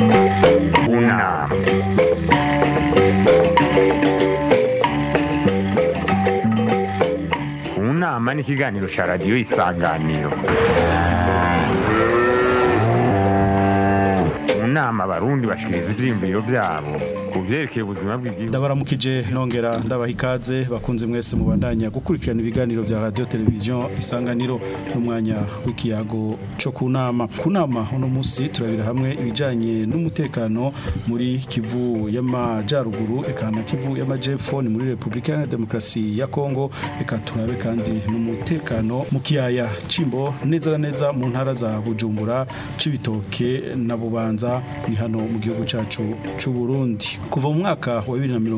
Una. Unama ni ikiganiro cya radiyo isanganiro mu nama abarundi bashikiriza ivyiyumviro vyabo ku vyerekeye ubuzima bw'igihugu ndabaramukije nongera ndabaha ikaze bakunze mwese mubandanya gukurikirana ibiganiro vya radio televiziyo isanganiro n'umwanya w'ikiyago co ku nama ku nama uno musi turabira hamwe ibijanye n'umutekano muri kivu y'amajaruguru eka na kivu y'amajepfo ni muri repubulika iharanira demokarasi ya kongo eka turabe kandi n'umutekano mu kiyaya cimbo neza na neza mu ntara za bujumbura cibitoke na bubanza ni hano mu gihugu cacu c'u Burundi kuva mu mwaka wa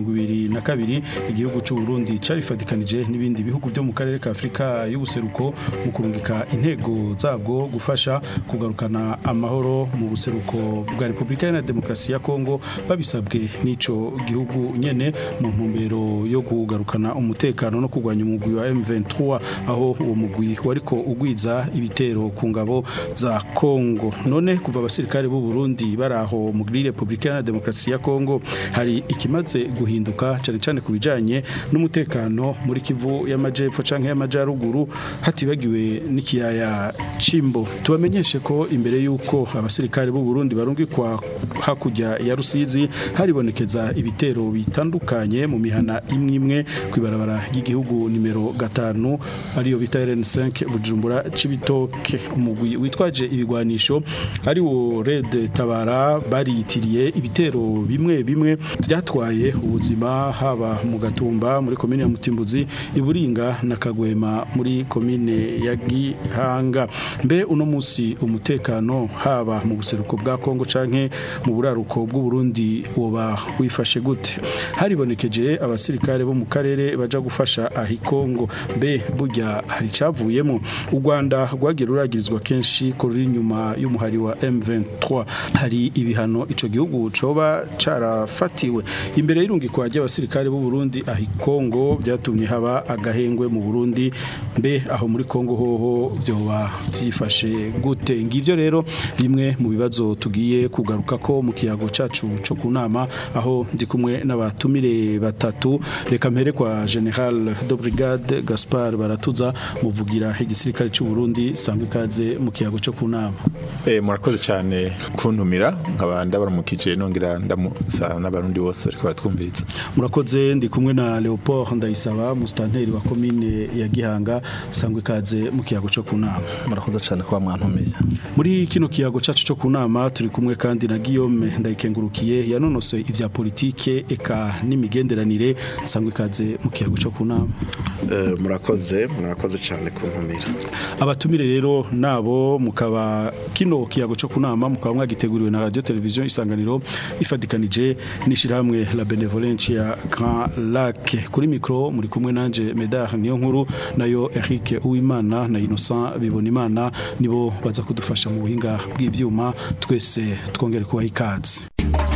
2022 igihugu c'u Burundi carifatikanije n'ibindi bihugu byo mu karere ka Afrika y'ubuseruko mu kurungika intego zabwo gufasha kugarukana amahoro mu buseruko bwa Repubulika Iharanira Demokarasi ya Kongo babisabwe n'ico gihugu nyene mu ntumbero yo kugarukana umutekano no kurwanya umugwi wa M23 aho uwo mugwi wariko ugwiza ibitero ku ngabo za Kongo none kuva abasirikare b'u Burundi baraho muri Repubulika Iharanira Demokarasi ya Kongo hari ikimaze guhinduka cyane cyane ku bijanye n'umutekano muri Kivu y'amajepfo canke y'amajaruguru hatibagiwe n'ikiyaya Cimbo tubamenyeshe ko imbere yuko abasirikare b'u Burundi barungikwa hakurya ya Rusizi haribonekeza ibitero bitandukanye mu mihana imwe imwe kwibarabara ry'igihugu nimero gatanu ariyo bita RN5 Bujumbura Cibitoke umugwi witwaje ibigwanisho ari wo Red Tabara bariyitiriye ibitero bimwe bimwe byatwaye ubuzima haba mu gatumba muri komine ya Mutimbuzi iburinga na Kagwema muri komine ya Gihanga mbe uno musi umutekano haba mu buseruko bwa Kongo canke mu buraruko bw'u Burundi woba wifashe gute haribonekeje abasirikare bo mu karere baja gufasha ahi Kongo mbe burya hari cavuyemo u Rwanda rwagira ruragirizwa kenshi ko ruri nyuma y'umuhari wa M23 hari ibihano ico gihugu coba carafatiwe imbere y'irungikwa ry'abasirikare b'u Burundi ahi Kongo byatumye haba agahengwe mu Burundi mbe aho muri Kongo hoho byoba byifashe gute ngivyo rero bimwe mu bibazo tugiye kugaruka ko mu kiyago cacu co kunama aho ndi kumwe n'abatumire batatu reka mpere kwa General de Brigade Gaspard Baratuza muvugira igisirikare cy'u Burundi sangwe kaze mu kiyago co kunama Eh murakoze cyane kuntumira nkaba ndabaramukije nongera ndamusa n'abarundi bose bariko baratwumviriza murakoze ndi kumwe na Leopold Ndayisaba mustanteri wa commune ya Gihanga sangwe kaze mu kiyago co kunama murakoze cyane kuba mwantumiye muri kino kiyago cacu co kunama turi kumwe kandi na Guillaume ndayikengurukiye yanonose ivya politike eka n'imigenderanire sangwe kaze mu kiyago co kunama Eh, murakoze murakoze cyane kuntumira abatumire rero nabo mukaba kino kiyago co kunama mukaba mwagiteguriwe na radio television isanganiro ifadikanije n'ishirahamwe la benevolence ya Grand Lac kuri micro muri kumwe nanje Medard niyo nkuru nayo Eric Uwimana na Innocent Bibonimana nibo baza kudufasha mu buhinga bw'ivyuma twese twongere kubaha ikaze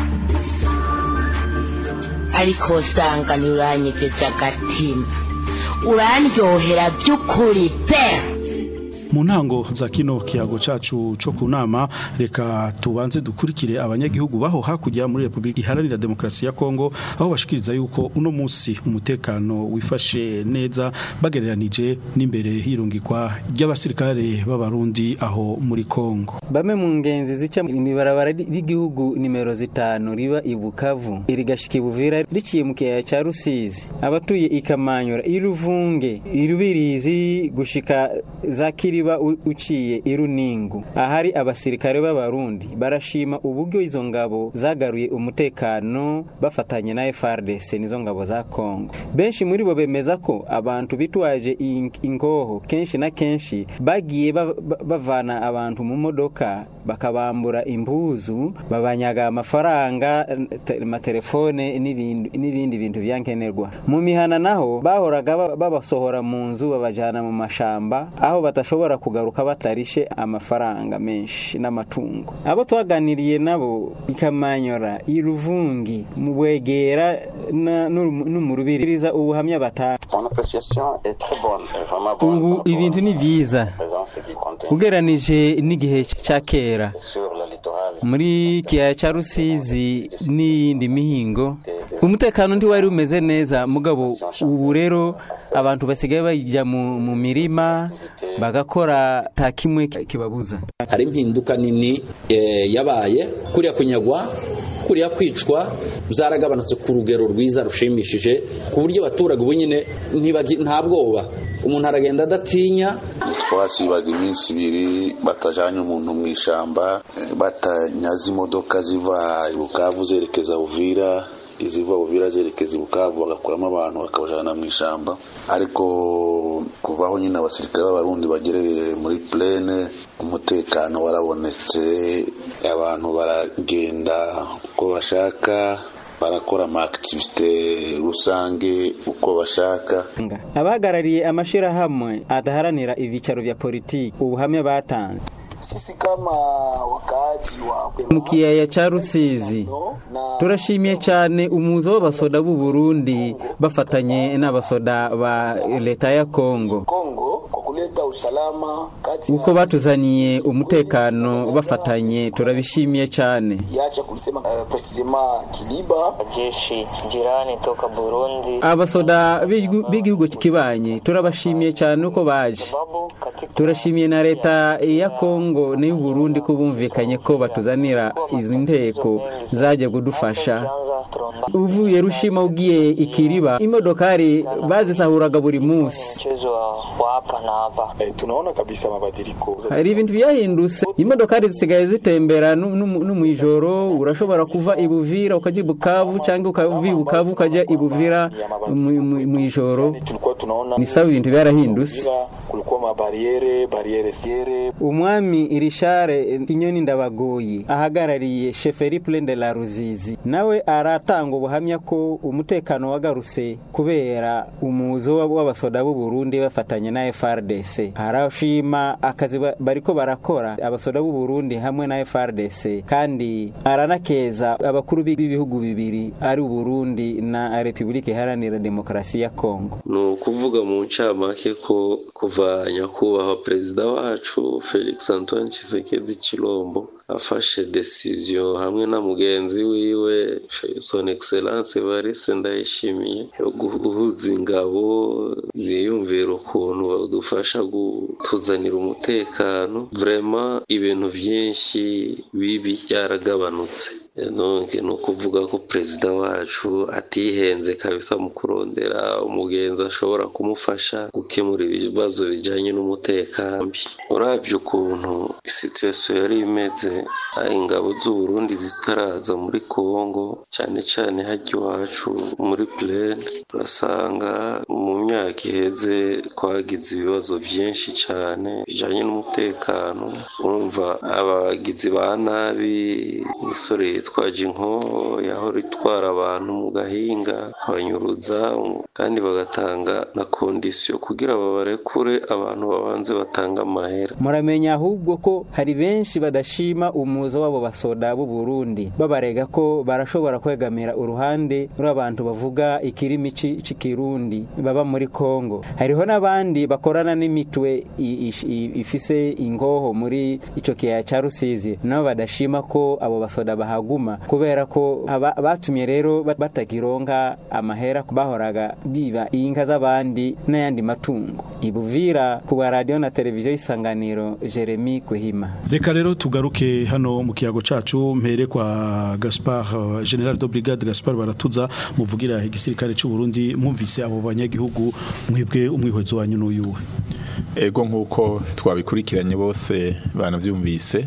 ariko usanga ntiuranyegeje agatima urandyohera by'ukuri pe mu ntango za kino kiyago cacu co kunama reka tubanze dukurikire abanyagihugu baho hakurya muri Republika Iharanira Demokarasi ya Kongo aho bashikiriza yuko uno musi umutekano wifashe neza bagereranije n'imbere hirungikwa ry'abasirikare b'abarundi aho muri Kongo Bamwe mu ngenzi zica imibarabara ry'igihugu nimero zitanu riba i Bukavu irigashika i Buvira riciye mu kiyaya ca Rusizi abatuye ikamanyura iruvunge irubirizi gushika za Kiriba u- uciye iruningu ahari abasirikare b'abarundi barashima uburyo izo ngabo zagaruye umutekano bafatanye na FARDC nizo ngabo za Kongo benshi muri bo bemeza ko abantu bitwaje in- ingoho kenshi na kenshi bagiye ba- ba- bavana abantu mu modoka bakabambura impuzu babanyaga amafaranga te- amatelefone n'ibindi n'ibindi bintu byankenerwa mu mihana naho bahoraga ba- babasohora mu nzu babajana mu mashamba aho batashobora kugaruka batarishe amafaranga menshi n'amatungo abo twaganiriye nabo ikamanyora iruvungi mu bwegera na- n'umu- n'umurubiriza ubuhamya batanga Mon appréciation est très bonne, est vraiment bonne. ubu par rapport ibintu ni byiza à la présence du contingent ugeranije n'igihe cya kera sur le littoral muri kiyaya cya rusizi n'iyindi mihingo umutekano ntiwari umeze neza mugabo ubu rero abantu basigaye bajya mu, mu mirima bagakora ta kimwe kibabuza hari impinduka nini eh, yabaye kuriya kunyagwa kuriya kwicwa byaragabanutse ku rugero rwiza rushimishije ku buryo abaturage ubu nyine ntibagi- nta bwoba umuntu aragenda adatinya twasibaga iminsi ibiri batajanye umuntu mu ishyamba eh, batanyaza imodoka ziva i bukavu zerekeza uvira iziva uvira zerekeza i bukavu bagakuramo abantu bakabajana mu ishyamba ariko kuva aho nyine abasirikare b'abarundi bagereye muri plene umutekano warabonetse abantu baragenda uko bashaka barakora amakitivite rusange uko bashaka abahagarariye amashyirahamwe adaharanira ibyicaro bya politiki ubuhamya batanze Sisi kama wakaaji wa mu kiyaya cya rusizi turashimiye cyane umuzo w'abasoda b'u Burundi bafatanye n'abasoda ba leta ya Kongo Kongo kwa kuleta usalama kati uko batuzaniye umutekano bafatanye turabishimiye cyane yacha kuisema uh, precisema Kiliba jeshi jirani toka Burundi abasoda b'igihu- b'igihugu kibanye turabashimiye cyane uko baje turashimiye na leta ya Kongo n'iy'u Burundi ko bumvikanye ko batuzanira izi nteko zajya kudufasha uvuye rushima ugiye ikiriba imodokari bazisahuraga buri munsi mchezo wa wa hapa na hapa eh, tunaona kabisa mabadiliko hari ibintu byahindutse imodokari zisigaye zitembera no no mu- no mu ijoro urashobora kuva i Buvira ukajya i Bukavu cyangwa ukava i Bukavu ukajya i Buvira mu- mu- mu ijoro tulikuwa tunaona ni sawa ibintu byarahindutse Uvira, kulikuwa mabariere bariere siere umwami irishare kinyoni ndabagoyi ahagarariye sheferi plaine de la ruzizi nawe aratanga ubuhamya ko umutekano wagarutse kubera umuzo w'abasoda b'u Burundi bafatanye na FRDC arashima akazi ba- bariko barakora abasoda b'u Burundi hamwe na FRDC kandi aranakeza abakuru b'ibihugu bibiri ari u Burundi na Republika Iharanira Demokarasi ya Kongo ni ukuvuga mu ncamake ko kuva nyakubahwa perezida wacu felix antoine Tshisekedi Chilombo afashe decision hamwe na mugenzi wiwe son excellence Evariste Ndayishimiye yo guhuza ingabo ziyumvira ukuntu badufasha kutuzanira umutekano vraiment ibintu byinshi bibi byaragabanutse donc ni ukuvuga ko perezida wacu atihenze kabisa mu kurondera umugenzi ashobora kumufasha gukemura ibibazo bijyanye n'umutekano urabye ukuntu situation yari imeze aho ingabo z'u Burundi zitaraza muri Congo cyane cyane hajya iwacu muri plaine turasanga mu myaka iheze twagize ibibazo byinshi cyane bijyanye n'umutekano urumva abagizi ba nabi imisore yitwaje inko yahora itwara abantu mu gahinga abanyuruza kandi bagatanga na kondisiyo kugira babarekure abantu babanze batanga amahera muramenya ahubwo ko hari benshi badashima umuzo w'abo basoda b'u Burundi babarega ko barashobora kwegamira uruhande rw'abantu bavuga ikirimi ci- c'ikirundi baba muri Kongo hariho n'abandi bakorana n'imitwe i- i- i- ifise ingoho muri ico kiyaya ca Rusizi nabo badashima ko abo basoda bahaguma kubera ko aba- batumye rero bat- batakironka amahera bahoraga biba inka z'abandi n'ayandi matungo ibuvira ku bwa radio na televiziyo y'isanganiro Jeremy Kuhima reka rero tugaruke hano mu kiyago cacu mpere kwa Gaspard uh, General de Brigade Gaspard baratuza muvugira igisirikare cy'u Burundi mwumvise abo banyagihugu mwebwe umwihwezo wanyu n'uyuwe ego nk'uko twabikurikiranye bose banabyumvise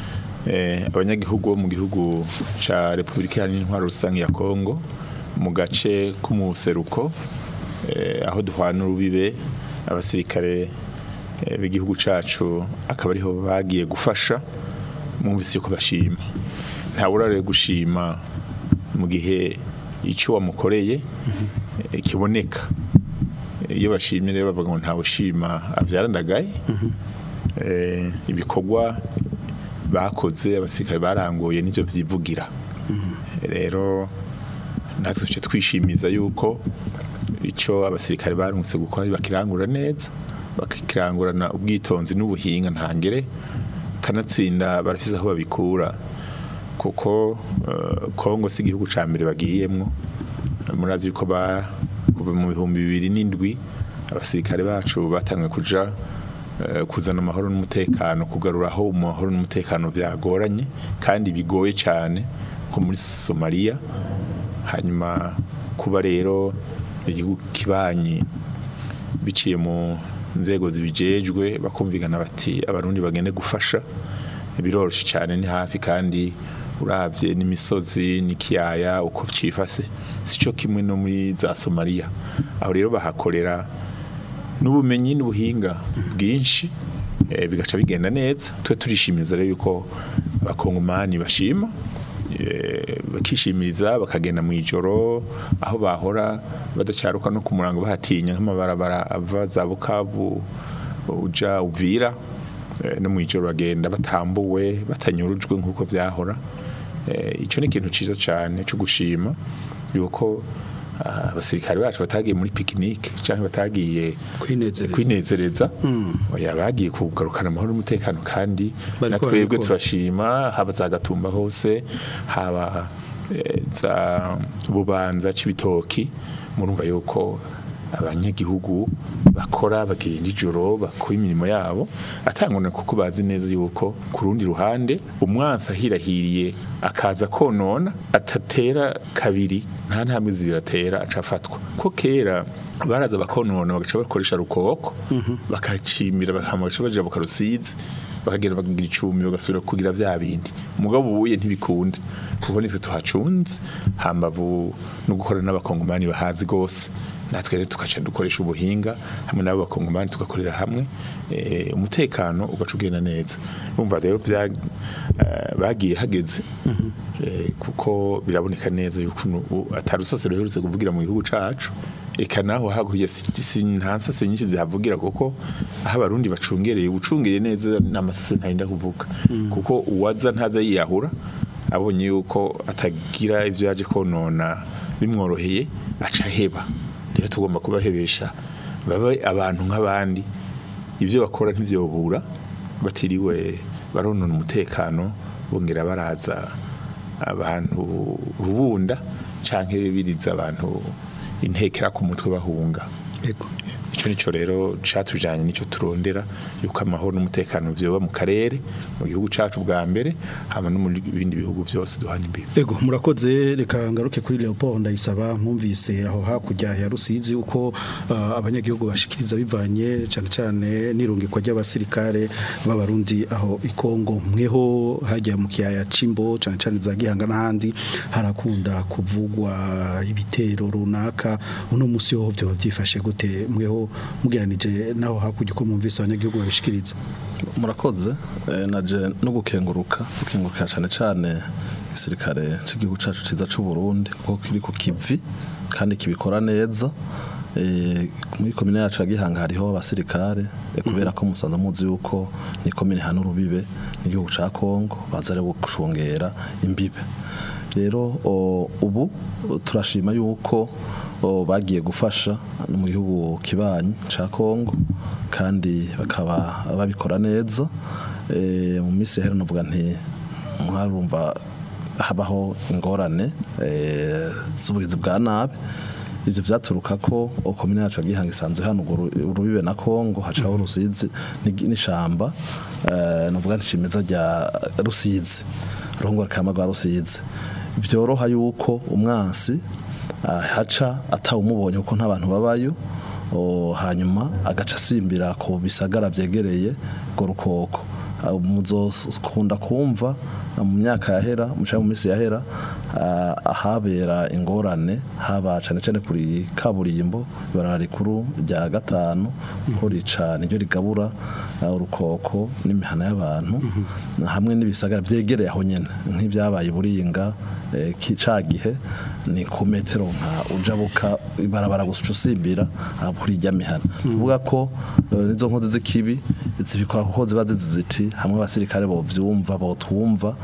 eh, abanyagihugu bo mu gihugu cya repubulika iharanira intwaro rusange ya kongo mu gace k'umuseruko eh, aho duhana urubibe abasirikare eh, b'igihugu cyacu akaba ariho bagiye gufasha mwumvise yuko bashima ntaburare gushima mu gihe icyo wamukoreye eh, kiboneka iyo bashimye rero bavuga ngo ntawe ushima abyarandagaye eh, ibikorwa bakoze abasirikare baranguye n'ibyo byivugira rero natwe tujye twishimiza yuko icyo abasirikare barungutse gukora bakirangura neza bakirangurana ubwitonzi n'ubuhinga ntangere kanatsinda barafise aho babikura kuko eh, Kongo si igihugu ca mbere bagiyemwo murazi yuko ba kuva mu bihumbi bibiri n'indwi abasirikare bacu batangiye kuja eh, kuzana amahoro n'umutekano kugarura aho amahoro n'umutekano byagoranye kandi bigoye cyane nko muri Somalia hanyuma kuba rero igihugu kibanyi biciye mu nzego zibijejwe bakumvikana bati abarundi bagende gufasha biroroshye cyane ni hafi kandi urabye n'imisozi n'ikiyaya uko cyifase sico kimwe no muri za Somalia aho rero bahakorera n'ubumenyi n'ubuhinga bwinshi eh, bigaca bigenda neza twe turishimiza rero yuko abakongomani bashima eh, bakishimiriza bakagenda mu ijoro aho bahora badacaruka no ku murango bahatinya nk'amabarabara ava za bukavu uja uvira eh, no mu ijoro bagenda batambuwe batanyurujwe nk'uko byahora Eh, ico ni ikintu ciza cyane cyo gushima yuko ah, abasirikare bacu batagiye muri picnic cyangwa batagiye kwinezereza kwinezereza oya bagiye kugarukana amahoro n'umutekano kandi Bariko na twebwe barabikora. turashima haba za gatumba hose haba eh, za bubanza c'ibitoki murumva yuko abanyagihugu bakora bagenda ijoro bakora imirimo yabo atangana kuko bazi neza yuko ku rundi ruhande umwansi ahirahiriye akaza konona atatera kabiri nta ntambwe zibiri atera acafatwa ko kera baraza bakonona bagaca bakoresha rukoko bakacimira bahama bagaca baja mu karusizi bakagenda bakagira icumi bagasubira kugira vya bindi umugabo ubuye ntibikunda kuko nitwe tuhacunze hambavu no gukora n'abakongomani bahazi gose natwe rero tugaca dukoresha ubuhinga hamwe n'abo bakongomani tugakorera hamwe eh, umutekano ugaca ugenda neza urumva rero bya eh, bagiye hageze eh, kuko biraboneka neza yuko ubu atari usasiro ruherutse kuvugira mu gihugu cacu eka naho haguye si nta nsase nyinshi zihavugira kuko aho abarundi bacungereye ubucungereye neza n'amasase ntarinda kuvuga kuko uwaza ntaza yiyahura abonye yuko atagira ibyo yaje konona bimworoheye aca heba rero tugomba kubahebesha babe abantu nk'abandi ibyo bakora ntibyobura batiriwe baronona umutekano bongera baraza abantu rubunda canke biriza abantu intekera ku mutwe bahunga Ego. ico nico rero catujanye nico turondera yuko amahoro n'umutekano vyoba mu karere mu gihugu cacu bwa mbere hama no mu bindi bihugu vyose duhana imbibe Ego murakoze reka ngaruke kuri Leopold ndayisaba mwumvise aho hakurya ya Rusizi uko uh, abanyagihugu bashikiriza bivanye cyane cyane nirungikwa ry'abasirikare b'abarundi aho ikongo mweho hajya mu kiyaya cimbo cyane cyane za gihanga n'ahandi harakunda kuvugwa ibitero runaka uno musi ho byo byifashe gute mweho mugeranije naho hakurya uko mwumvise abanyagihugu babishikiriza murakoze eh, naje no gukenguruka gukenguruka cyane cyane igisirikare cy'igihugu cacu ciza c'u Burundi kuko kiri ku kivi kandi kibikora neza eh, muri komine yacu ya Gihanga hariho abasirikare eh, kubera ko musanze muzi yuko ni komine hano rubibe n'igihugu ca Kongo baza rero gucungera imbibe rero o, ubu turashima yuko o, bagiye gufasha no mu gihugu kibanyi ca Kongo kandi bakaba babikora neza eh, mu minsi hera novuga nti mwarumva habaho ingorane eh, z'ubugizi bwa nabi ivyo vyaturuka ko komine yacu gihanga isanzwe hano urwo ru- urubibe na Kongo hacaho rusizi n'igi- n'ishamba eh, novuga nshimeza rya rusizi rongora kama rwa rusizi byoroha yuko umwansi ah, haca atawumubonye kuko nta bantu babayo o, hanyuma agaca asimbira ku bisagara vyegereye urwo rukoko Ah, muzokunda kumva ah, mu myaka yahera mu canke mu minsi yahera ah, ahabera ingorane haba cane cane kuri kaburimbo ibarara rikuru rya gatanu ko rica niryo rigabura ah, urukoko n'imihana y'abantu hamwe n'ibisagara vyegereye aho nyene nk'ivyabaye i buringa eh, ki- ca gihe ni ku metero nka ujabuka ibarabara gusa uca usimbira ah, kuri irya mihana uvuga ko eh, nizo nkozi z'ikibi zibikora kuko ziba zizi ziti hamwe abasirikare bovyumva botwumva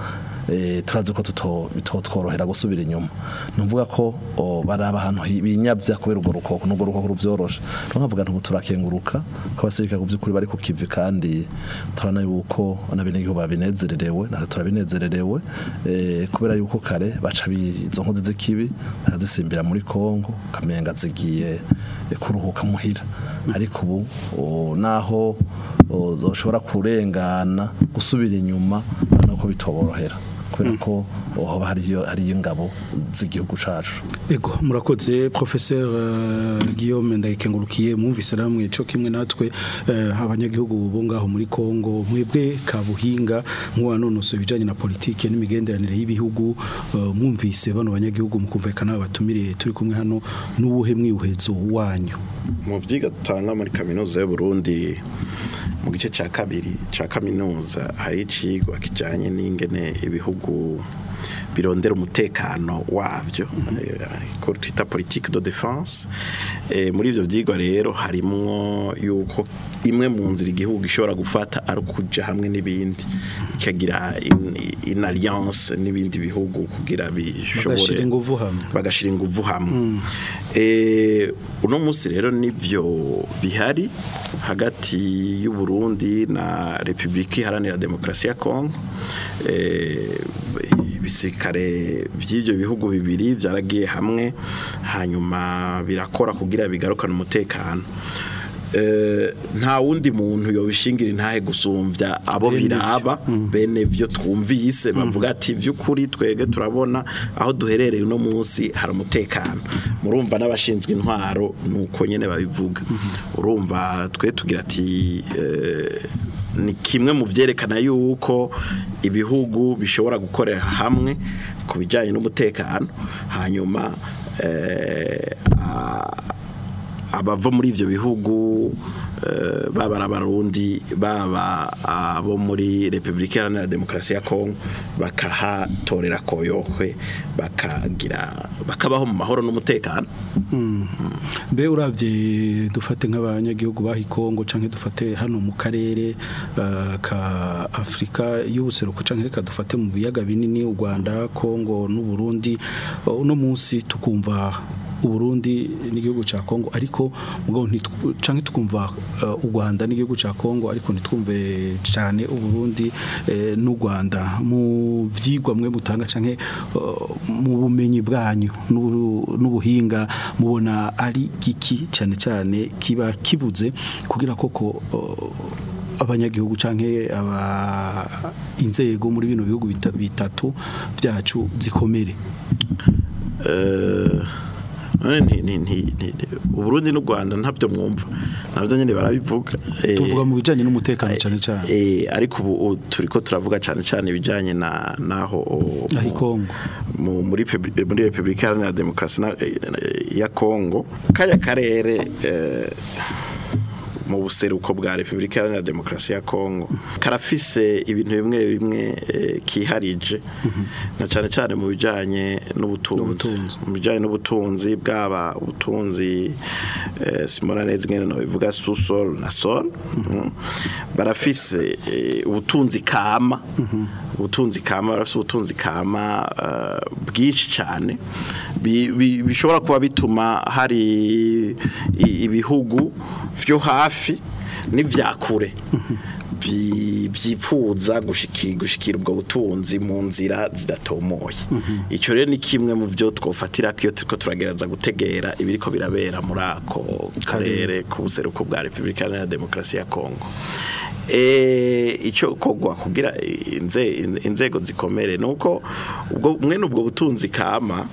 eh, turazi ko tuto bitotworohera gusubira inyuma nuvuga ko o, baraba ahantu hi- binyavya kubera urwo rukoko n'urwo rukoko ruvyoroshe nkavuga ntubu turakenguruka ko abasirikare ku by'ukuri bari ku kivi kandi turana yuko n'abenegihugu babinezererewe natwe turabinezererewe eh, kubera yuko kare baca bi- izo nkozi z'ikibi bakazisimbira muri Kongo kamenga zigiye eh, kuruhuka muhira ariko ubu o, naho o, zoshobora kurengana gusubira inyuma nuko bitoborohera kubera ko o, haba hariyo hariyo ingabo z'igihugu cacu Ego murakoze professeur uh, Guillaume ndayikengurukiye mwumvise namwe cyo kimwe natwe uh, abanyagihugu bo ngaho muri Kongo mwebwe kabuhinga mwanonoso bijanye na politike n'imigenderanire y'ibihugu uh, mwumvise bano banyagihugu mukumvikana batumire turi kumwe hano n'ubuhe mwiuhezo wanyu mu vyiga dutanga muri kaminuza y'u Burundi mu gice ca kabiri ca kaminuza hari icigwa kijanye n'ingene ibihugu birondera umutekano wavyo eh, ko twita politique de défense eh, muri ivyo vyigwa rero harimwo yuko imwe mu nzira igihugu gishobora gufata ari ukuja hamwe n'ibindi ikagira in, in alliance n'ibindi bihugu kugira bishobore bagashira inguvu hamwe bagashira inguvu hamwe eh uno munsi rero nivyo bihari hagati y'u Burundi na Republika Iharanira Demokarasi ya Kongo eh ibisirikare vy'ivyo bihugu bibiri vyaragiye hamwe hanyuma birakora kugira bigarukane umutekano Eh, nta wundi muntu yobishingira intahe gusumvya abo biraba bene vyo twumvise bavuga ati vy'ukuri twege turabona aho duherereye uno munsi hari umutekano murumva n'abashinzwe intwaro nuko nyene babivuga urumva twe tugira ati eh, ni kimwe mu vyerekana yuko ibihugu bishobora gukorera hamwe ku bijyanye n'umutekano hanyuma eh, a- abava muri ivyo bihugu eh, baba abarundi baba abo muri Republika Iharanira Demokarasi ya Kongo bakahatorera koyokwe bakagira bakabaho mu mahoro n'umutekano mbe uravye dufate nk'abanyagihugu bahi Kongo canke dufate hano mu karere uh, ka Afrika y'ubuseruko canke reka dufate mu biyaga binini u Rwanda Kongo n'u Burundi uh, uno munsi tukumva Uburundi n'igihugu ca Kongo ariko mugabo ntitw- canke tukumva uh, u Rwanda n'igihugu ca Kongo ariko nitwumve cane u Burundi eh, n'u Rwanda mu vyigwa mwe mutanga canke uh, mu bumenyi bwanyu n'ubu- n'ubuhinga mubona ari giki cyane cyane kiba kibuze kugira koko uh, abanyagihugu canke aba inzego muri bino bihugu bita- bitatu byacu zikomere Eh, none nti- nti- nti- nti- Uburundi n'u Rwanda ntabyo mwumva navyo nyene barabivuga Eh, tuvuga mu bijanye n'umutekano cyane cyane Eh, ariko ubu ubu turiko turavuga cyane cyane ibijanye na naho o- ahi Kongo mu muri Pebri- muri Republika Iharanira Demokarasi na- eh, ya Kongo kaya karere eh, mu buseruko bwa Republika Iharanira Demokarasi ya Kongo karafise ibintu bimwe bimwe eh, kiharije na cyane cyane mu bijanye n'ubutunzi mu bijanye n'ubutunzi bwaba ubutunzi eh, Simona neza ngene no bivuga sous-sol na sol mm. barafise eh, ubutunzi kama ubutunzi kama barafise ubutunzi kama eh, bwinshi cyane bi- bi- bishobora kuba bituma hari i- ibihugu vyo hafi n'ivyakure bi- byipfuza gushiki- gushikira ubwo butunzi mu nzira zidatomoye icyo rero ni kimwe mu byo twofatira ko iyo turiko turagerageza gutegera ibiriko birabera muri ako karere k'ubuseruko bwa repubulika iharanira demokarasi ya kongo Eh, icyo kogwa kugira inze- inzego zikomere nuko ubwo mwene ubwo butunzi kama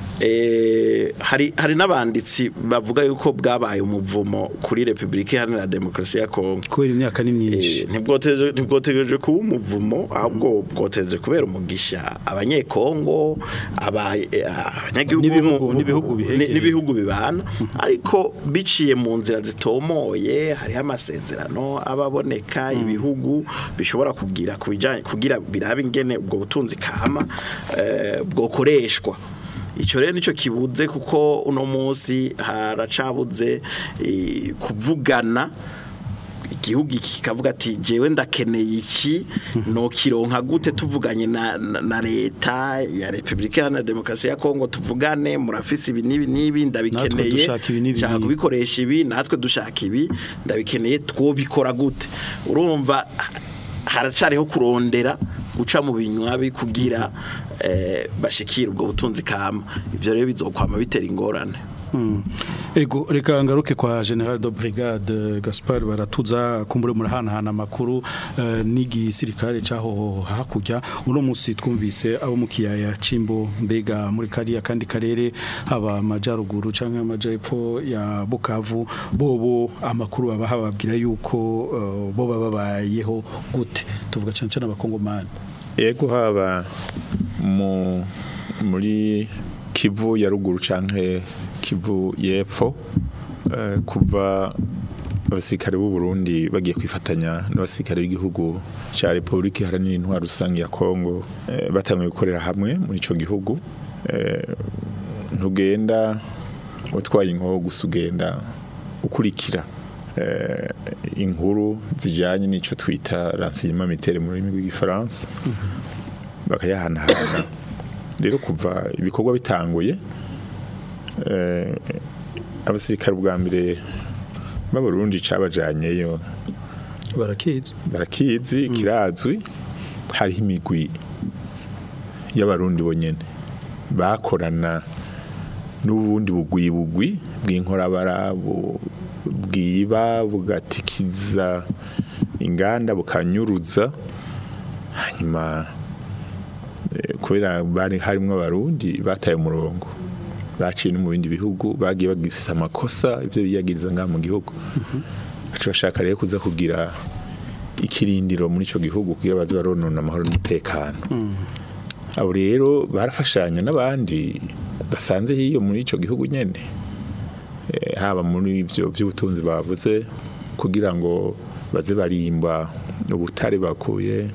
eh, hari hari n'abanditsi bavuga yuko bwabaye umuvumo kuri Republika Iharanira Demokarasi ya Kongo kubera imyaka ni myinshi ntibwoteje ntibwotegereje kuba umuvumo ahubwo bwoteje kubera umugisha abanyekongo aba- eh, abanyagihugu N'ibihugu- mu- n'ibihugu bihegereye. ni- n'ibihugu bibana ariko biciye mu nzira zitomoye hariho amasezerano ababoneka ibihugu bishobora kugira kubijanye kugira birabe ingene ubwo butunzi kama eh, bwokoreshwa icyo rero nicyo kibuze kuko uno munsi haracabuze eh, kuvugana igihugu kikavuga ati jewe ndakeneye iki no kironka gute tuvuganye na, na, na leta ya Republika Iharanira Demokarasi ya Kongo tuvugane murafise ibi nibi nibi ndabikeneye dushaka ibi n'ibi nshaka n'ibi. kubikoresha ibi natwe dushaka ibi ndabikeneye twobikora gute urumva haracariho kurondera guca mu binywabi kugira eh, bashikire ubwo butunzi kama ivyo rero bizokwama bitera ingorane Mm. Ego reka ngaruke kwa General de Brigade Gaspard baratuza kumbure murahanahana amakuru uh, n'igisirikare caho hakurya uno musi twumvise abo mu kiyaya cimbo mbega muri kariya kandi karere haba amajaruguru canke amajepfo ya Bukavu bobo amakuru baba hababwira yuko uh, bo baba babayeho gute tuvuga cyane cyane abakongomani ego haba mu muri kivu ya ruguru canke kivu y'epfo eh, kuva abasirikare b'u Burundi bagiye kwifatanya n'abasirikare b'igihugu ca Republika Iharanira Intwaro Rusange ya Kongo eh, batangiye gukorera hamwe muri ico gihugu eh, ntugenda utwaye inkoho gusa ugenda ukurikira eh, inkuru zijanye n'ico twita renseignement militaire mu rurimi rw'igifaransa bakayahanahana rero kuva ibikorwa bitanguye eh, abasirikare bwa mbere b'abarundi cabajanyeyo barakizi barakizi kirazwi hariho imigwi y'abarundi bonyene bakorana n'ubundi bugwi bugwi bw'inkorabara bu- bwiba bugatikiza inganda bukanyuruza hanyuma eh, kubera bari harimo abarundi bataye umurongo baciye no mu bindi bihugu bagiye bagifisa amakosa ibyo biyagiriza ngaha mu gihugu baca bashaka rero kuza kugira ikirindiro muri ico gihugu kugira baze baronona amahoro n'umutekano abo rero barafashanya n'abandi basanze hiyo muri ico gihugu nyene Eh, haba muri ivyo by'ubutunzi bavuze kugira ngo baze barimba ubutare bakuye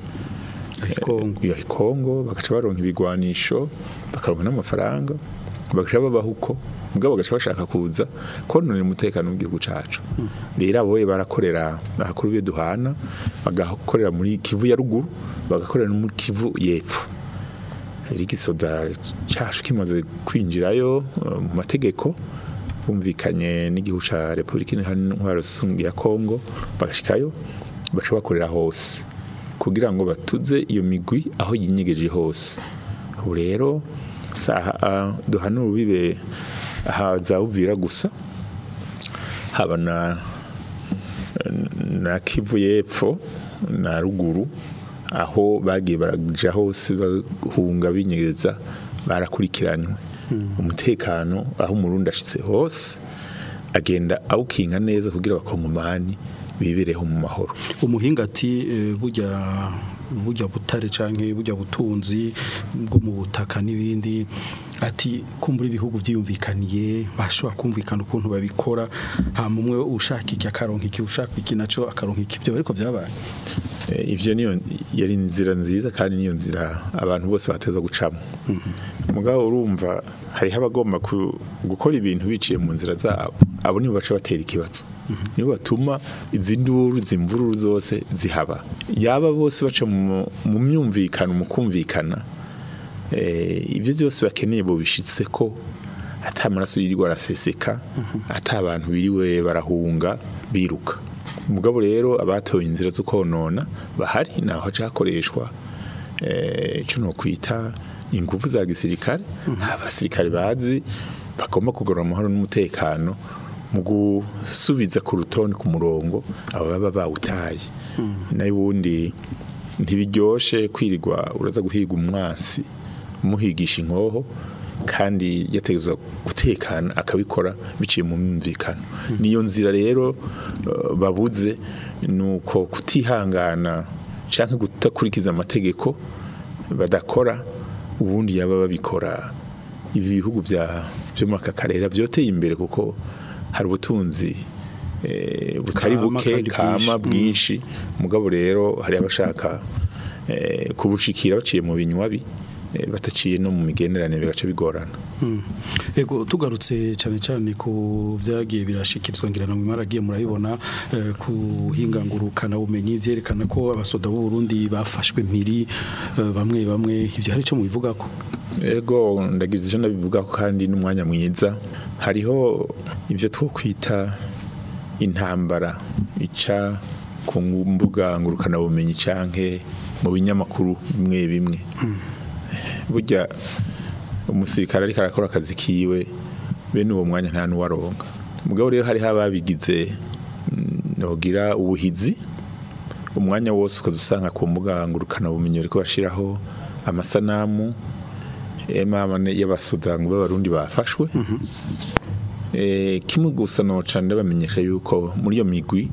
ya Kongo bagaca baronka ibigwanisho bakaronka n'amafaranga bagaca babaho uko mugabo bagaca bashaka kuza kononera umutekano w'igihugu cacu rero abo barakorera ahakuru byo duhana bagakorera muri Kivu ya ruguru bagakorera no muri Kivu y'epfo igisoda cacu kimaze kwinjirayo eh, mu mategeko bumvikanye n'igihugu ca Republika Iharanira Rusange ya Kongo bagashikayo baca bakorera hose kugira ngo batuze iyo migwi aho yinyegeje hose ubu rero saha ah, duhana urubibe haza uvira gusa haba na na Kivu y'epfo na ruguru aho bagiye baraja hose bahunga binyegeza barakurikiranywe umutekano aho umurundi ashitse hose agenda awukinga neza kugira abakongomani bibereho mu mahoro umuhinga ati eh, burya burya butare canke burya butunzi bwo mu butaka n'ibindi ati kumbura ibihugu byiyumvikaniye bashobora kumvikana ukuntu babikora hama umwe ushaka iki akaronka iki ushaka iki naco akaronka iki byo ariko byabaye Eh, ivyo niyo yari inzira nziza kandi niyo nzira abantu bose bateza gucamo mugabo urumva hariho abagomba ku- gukora ibintu biciye mu nzira zabo abo nibo baca batera ikibazo nibo batuma izi nduru izi mvururu zose zihaba yaba bose baca mu mu myumvikano mu kumvikana eh, ibyo byose bakeneye bobishitse ko ata amaraso yirirwa araseseka ata abantu biriwe barahunga biruka mugabo rero abatoye inzira zo konona bahari naho haca hakoreshwa eh, ico no kwita ingufu za gisirikare abasirikare bazi bagomba kugarura amahoro n'umutekano mu gusubiza ku rutonde ku murongo abo baba bawutaye nayo ubundi ntibiryoshe kwirirwa uraza guhiga umwansi umuhigisha inkoho kandi yategezwa gutekana akabikora biciye mu myumvikano niyo nzira rero eh, babuze nuko kutihangana canke kutakurikiza amategeko badakora ubundi yaba babikora ibi bihugu bya byo muri aka karere byoteye imbere kuko hari ubutunzi eh, butari Kama buke kandi kama bwinshi. bwinshi mugabo rero hari abashaka eh, kubushikira baciye mu binywabi eh, bataciye no mu migenderanire bigaca bigorana Mm. Ego tugarutse cyane cyane ku byagiye birashikirizwa ngira ngo mwaragiye murabibona eh, ku hingangurukana bumenyi byerekana ko abasoda b'u Burundi bafashwe mpiri eh, bamwe bamwe ivyo hari cyo mubivuga ko ego ndagize icyo ndabivuga ko kandi n'umwanya mwiza hariho ibyo twokwita intambara ica ku mbuga ngurukanabumenyi canke mu binyamakuru bimwe bimwe burya umusirikare ariko arakora akazi kiwe bene uwo mwanya nta n'uwaronka mugabo rero hariho ababigize mm, nogira ubuhizi umwanya wose ukaza usanga ku mbuga ngurukanabumenyi bariko bashiraho amasanamu emama y'abasoda ngo b'abarundi bafashwe eh kimwe gusa noca ndabamenyesha yuko muri iyo migwi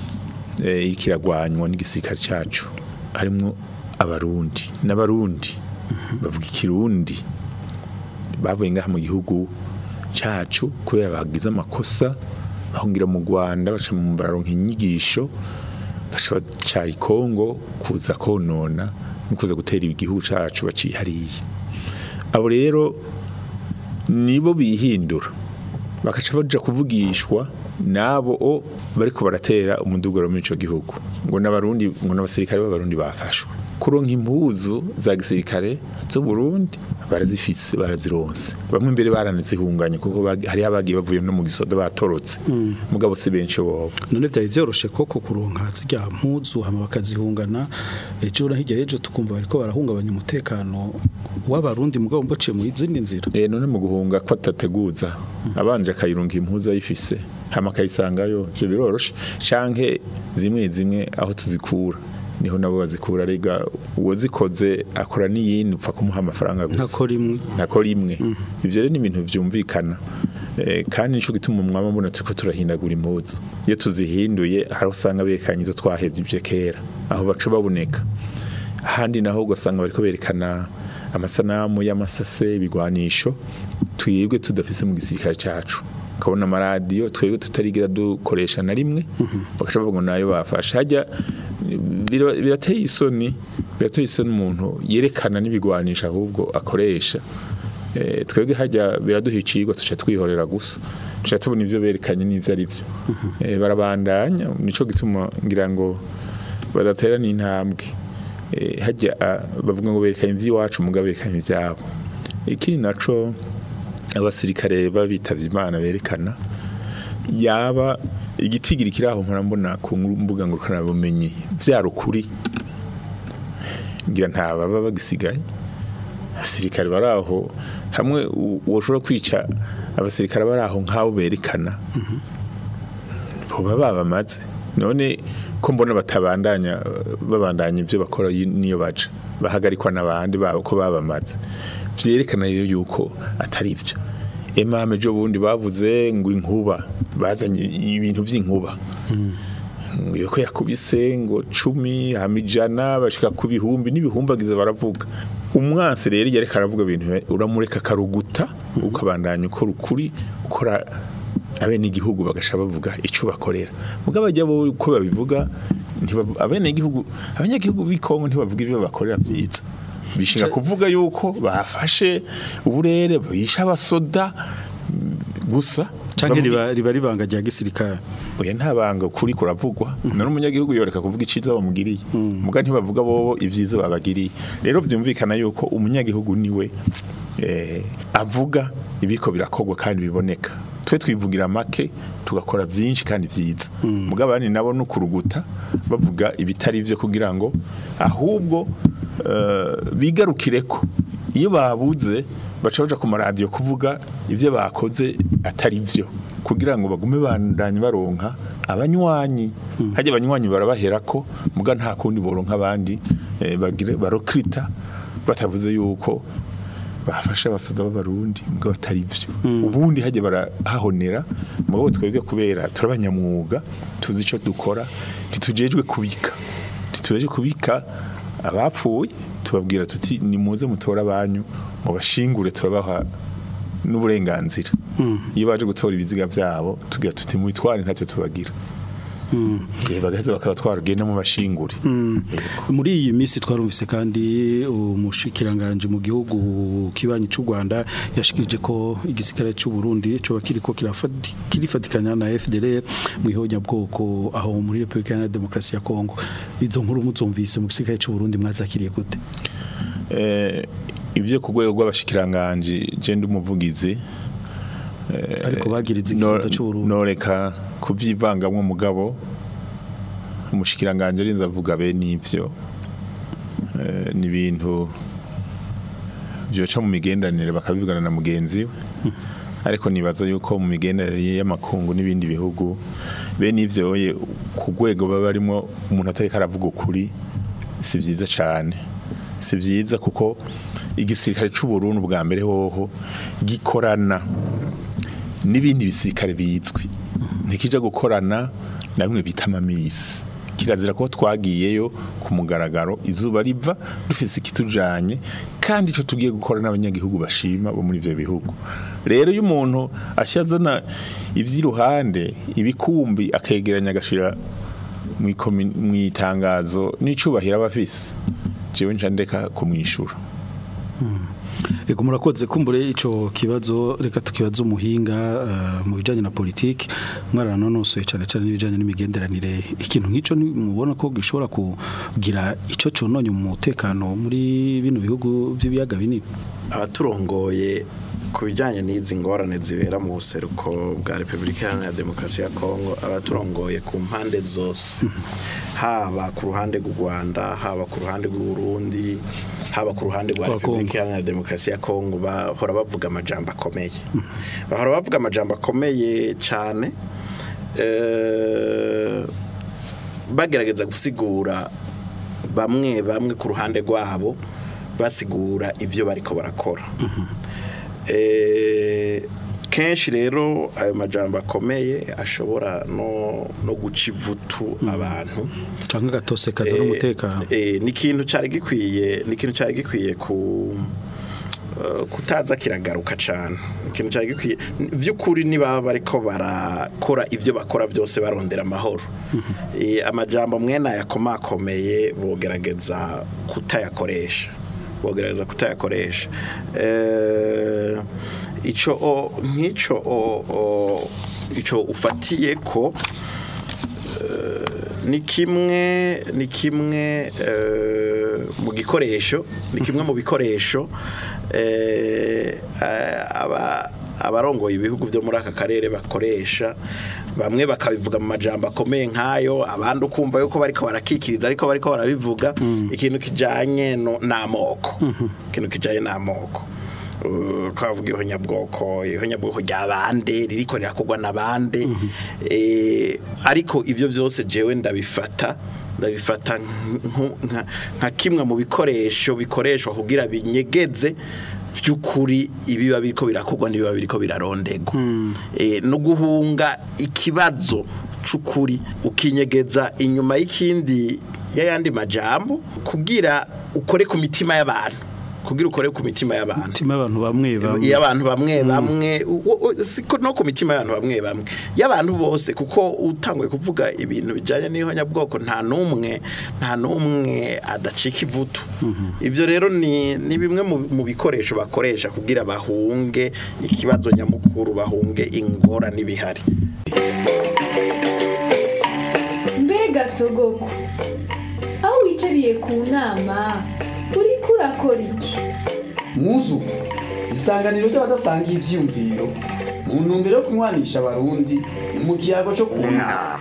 eh iriko iragwanywa n'igisirikare cacu harimwo abarundi n'abarundi bavuga ikirundi bavuye ngaha mu gihugu cacu kubera bagize amakosa bahungira mu Rwanda baca mu baronka inyigisho baca baca i Kongo kuza konona no kuza gutera igihugu cacu baciye hariya abo rero nibo bihindura bakaca baja kuvugishwa nabo o bariko baratera umudugaro muri ico gihugu ngo n'abarundi ngo n'abasirikare b'abarundi bafashwe kuronka impuzu za gisirikare zo Burundi barazifise barazironse bamwe imbere baranazihunganye kuko bagi- hariho abagiye bavuye no mu gisoda batorotse mugabo si benshi bobo none byari byoroshe koko kuronka zijya mpuzu hama bakazihungana ejo na hirya y'ejo tukumva bariko barahungabanya umutekano w'abarundi mugabo mbaciye mu izindi nzira Eh none mu guhunga ko atateguza abanje akayirunga impuzu ayifise hama akayisangayo je biroroshe canke zimwe zimwe aho tuzikura niho nabo bazikura rega uwo zikoze akora n'iyindi upfa kumuha amafaranga gusa Ntakora imwe. ntakora imwe ivyo rero ni ibintu vyumvikana Eh, kandi nico gituma umwama mbona turiko turahindagura impuzu iyo tuzihinduye hari usanga berekanye izo twaheze ivyo kera aho baca baboneka ahandi naho ugasanga bariko berekana amasanamu y'amasase ibigwanisho twebwe tudafise mu gisirikare cacu ukabona amaradiyo twebwe tutarigira dukoresha na rimwe bagaca bavuga ngo nayo bafashe hajya bira- birateye isoni birateye isoni umuntu yerekana n'ibigwanisho ahubwo akoresha Eh, twebwe hajya biraduhicirwa tuca twihorera gusa tuca tubona ivyo berekanye n'ivyo ari vyo Eh, barabandanya nico gituma ngira ngo badatera n'intambwe Eh, hajya ah, bavuga ngo berekanye ivy'iwacu mugabo berekanye ivyabo ikindi naco abasirikare babitavye imana berekana yaba igitigiri kiraho mpora mbona ku mbuga ngurukana bumenyi vyarukuri ngira nta baba bagisigaye abasirikare baraho hamwe u- woshobora kwica abasirikare baraho nk'abo berekana boba babamaze none ko mbona batabandanya babandanya ibyo bakora yi- niyo baja bahagarikwa n'abandi babo ko babamaze vyerekana rero yuko atari byo emame jo bundi bavuze ngo inkuba bazanye ibintu vy'inkuba ngo yuko yakubise ngo cumi hama ijana bashika ku bihumbi n'ibihumbagize baravuga umwansi rero iyo ariko aravuga ibintu uramureka akaruguta ukabandanya ukora ukuri ukora abene igihugu bagasha bavuga icyo bakorera mugabo bajya bo uko babivuga ntibavu- abene igihugu abanyagihugu b'ikongo ntibavuga ibyo bakorera byiza bishinga kuvuga yuko bafashe uburere bisha abasoda gusa canke bavuga- riba riba ribanga rya gisirikare oya nta banga kuri kuravugwa none umunyagihugu yoreka kuvuga iciza bamugiriye muga ntibavuga bobo ivyiza babagiriye rero vyumvikana yuko umunyagihugu niwe eh, avuga ibiko birakogwa kandi biboneka twe twivugira make tugakora vyinshi kandi vyiza muga abandi nabo nukuruguta bavuga ibitari vyo kugira ngo ahubwo eh, bigarukireko iyo babuze baca baja ku maradiyo kuvuga ivyo bakoze atari vyo kugira ngo bagume bandanye baronka abanywanyi hajya abanywanyi barabaherako muga nta kundi boronka abandi eh, bagire barokrita batavuze yuko bafasha abasoda b'abarundi muga batari vyo ubundi hajya barahahonera mugabo twebwe kubera turabanyamwuga tuzi ico dukora ntitujejwe kubika ntitujejwe kubika abapfuye tubabwira tuti nimuze mutore abanyu mubashingure turabaha n'uburenganzira iyo baje gutora ibiziga byabo tugira tuti mwitware ntacyo tubagira Eh, bagaheza bakabatwara ugende mu bashingure Mm. muri iyi minsi twarumvise kandi umushikiranganje mu gihugu kibanyi cy'u Rwanda yashikirije ko igisikare cy'u Burundi cyo kiriko kirafati- kirifatikanya na FDLR mu ihonyabwoko aho muri Republika Iharanira Demokarasi ya Kongo izo nkuru muzumvise mu gisikare cy'u Burundi mwazakiriye gute Eh, ibyo ku rwego rw'abashikiranganje je ndi umuvugizi eh, Ariko bagiriza no- igisata c'Uburundi. noreka kubyivangamwo umugabo umushikiranganje arinze avuga be n'ivyo Eh, ni ibintu byoca mu migenderanire bakabivugana na mugenzi we ariko nibaza yuko mu migenderanire y'amakungu n'ibindi bihugu bene ivyo ye ku rwego baba barimo umuntu atariko aravuga ukuri si byiza cyane si byiza kuko igisirikare cy'u Burundi bwa mbere hoho gikorana n'ibindi bisirikare bizwi ntikija gukorana na bimwe bita amamisi kirazira ko twagiyeyo ku mugaragaro izuba riva dufise ikitujanye kandi ico tugiye gukora n'abanyagihugu bashima bo muri ivyo bihugu rero iyo umuntu ashazana ivy'iruhande ibikumbi akegeranya agashira mw'ikomi- mw'itangazo n'icubahiro aba afise jewe nca ndeka kumwishura Ego murakoze kumbure ico kibazo reka tukibaza umuhinga eh, mu bijanye na politiki mwaranonosoye cyane cyane n'ibijanye n'imigenderanire ikintu nk'ico ni- mubona ko gishobora kugira ico cononye mu mutekano muri bino bihugu by'ibiyaga binini abaturongoye ku bijyanye n'izi ngorane zibera mu buseruko bwa repubulika iharanira demokarasi ya kongo abaturongoye ku mpande zose haba ku ruhande rw'u rwanda haba ku ruhande rw'u Burundi haba ku ruhande rwa Rwa repubulika iharanira demokarasi ya kongo bahora bavuga amajambo akomeye bahora bavuga amajambo akomeye cyane eh, bagerageza gusigura bamwe bamwe ku ruhande rwabo basigura ibyo bariko barakora Eh, kenshi rero ayo majambo akomeye ashobora no, no guca ivutu abantu canke gatose kaza Eh, n'umutekano eh, ni ikintu cyari gikwiye ni ikintu cyari gikwiye ku eh, kutaza kiragaruka cyane ikintu cyari gikwiye by'ukuri niba bariko barakora ibyo bakora byose barondera amahoro Eh, amajambo mwene ayakomakomeye bogerageza kutayakoresha bogerageza kutayakoresha Eh, ico o- nk'ico o- o- ico ufatiye ko ni kimwe ni kimwe eh, mu gikoresho ni kimwe mu bikoresho eh, aba abarongoye ibihugu byo muri aka karere bakoresha bamwe bakabivuga mu majambo akomeye nk'ayo abandi ukumva yuko bariko barakikiriza ariko bariko barabivuga ikintu kijanye no- n'amoko ikintu kijanye n'amoko Uh, twavuga ihonyabwoko ihonyabwoko rya bande ririko rirakorwa na bande Eh, ariko ibyo byose jewe ndabifata ndabifata nk- nka- nka kimwe mu bikoresho bikoreshwa kugira binyegeze by'ukuri ibiba biriko birakorwa n'ibiba biriko birarondegwa Eh, no guhunga ikibazo c'ukuri ukinyegeza inyuma y'ikindi y'ayandi majambo kugira ukore ku mitima y'abantu kugira ukore ku mitima y'abantu imitima y'abantu bamwe bamwe iyo abantu bamwe bamwe u- u- siko no ku mitima y'abantu bamwe bamwe y'abantu bose kuko utanguye kuvuga ibintu bijyanye n'ihonyabwoko nta n'umwe nta n'umwe adacika ivutu ibyo rero ni ni bimwe mu- mu bikoresho bakoresha kugira bahunge ikibazo nyamukuru bahunge ingorane ibihari mbega sogoko aho wicariye ku nama uriko urakora iki muzu isanganiro ry'abadasangiye ivyiyumviro mu ntumbero yo kunywanisha abarundi mu kiyago cyo kunama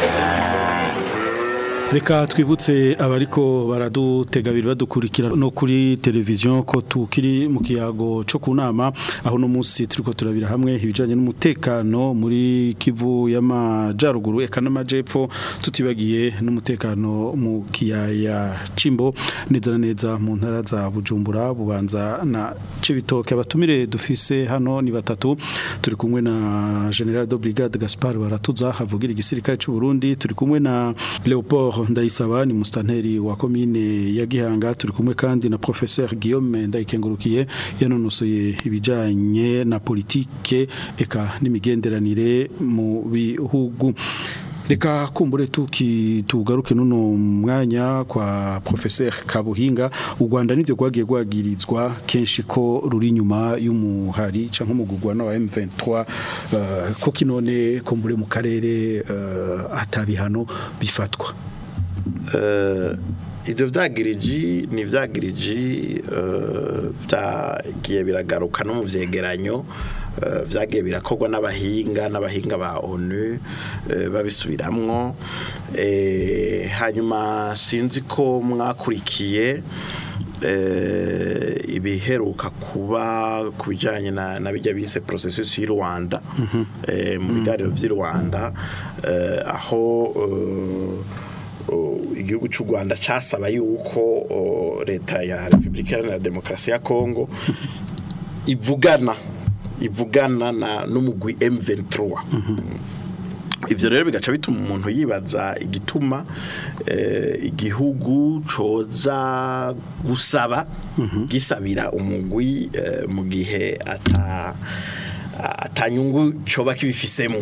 Reka twibutse abariko baradutega biri badukurikira no kuri televiziyo ko tukiri mu kiyago cyo kunama aho no munsi turiko turabira hamwe ibijanye n'umutekano muri Kivu y'amajaruguru eka n'amajepfo tutibagiye n'umutekano mu kiyaya Cimbo neza na neza mu ntara za Bujumbura bubanza na Cibitoke abatumire dufise hano ni batatu turi kumwe na General de Brigade Gaspard Baratuza havugira igisirikare cy'u Burundi turi kumwe na Leopold Ndayisaba ni mustanteri wa komine ya Gihanga turi kumwe kandi na Professeur Guillaume Ndayikengurukiye yanonosoye ibijanye na politike eka n'imigenderanire mu bihugu reka kumbure tuki tugaruke nuno mwanya kwa professeur Kabuhinga u Rwanda nivyo gwagiye gwagirizwa kenshi ko ruri inyuma y'umuhari canke umugurwa na M23 uh, ko kinone kumbure mu karere uh, atabihano bifatwa Eh, ivyo vyagiriji ni vyagiriji eh, vyagiye biragaruka no mu vyegeranyo eh, vyagiye birakorwa n'abahinga n'abahinga ba ONU eh, babisubiramwo eh, hanyuma sinzi ko mwakurikiye eh, ibiheruka kuba ku bijyanye na na bijya bise processus y'u Rwanda eh, mu biganiro vy'i Rwanda eh, aho eh, o, igihugu cy'u Rwanda casaba yuko o, leta ya Republika Iharanira Demokarasi ya Kongo ivugana ivugana na n'umugwi M23 ivyo rero bigaca bituma umuntu yibaza igituma eh, igihugu coza gusaba gisabira umugwi eh, mu gihe ata atanyungu coba kibifisemo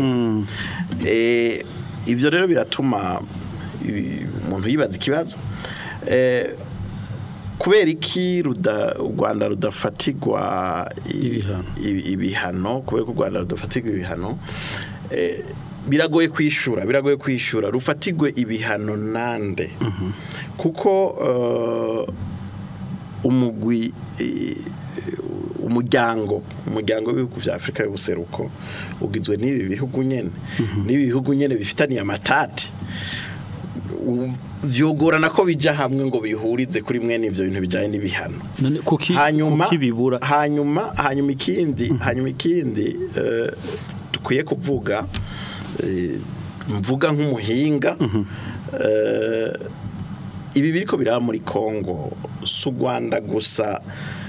eh, ivyo rero biratuma ibi- umuntu yibaza ikibazo eh, kubera iki ruda u Rwanda rudafatirwa i- ibi- ibihano kubera ko u Rwanda rudafatirwa ibihano eh, biragoye kwishura biragoye kwishura rufatirwe ibihano nande kuko eh, umugwi eh, umuryango umuryango w'ibihugu vya Afrika y'ubuseruko ugizwe n'ibi bihugu nyene n'ibi bihugu nyene bifitaniye amatati U- vyogorana ko bija hamwe ngo bihurize kuri mwene ivyo bintu bijanye n'ibihano none kuki hanyuma kuki bibura hanyuma hanyuma ikindi hanyuma ikindi eh, dukwiye kuvuga eh, mvuga nk'umuhinga eh, ibi biriko biraba muri Kongo su Rwanda gusa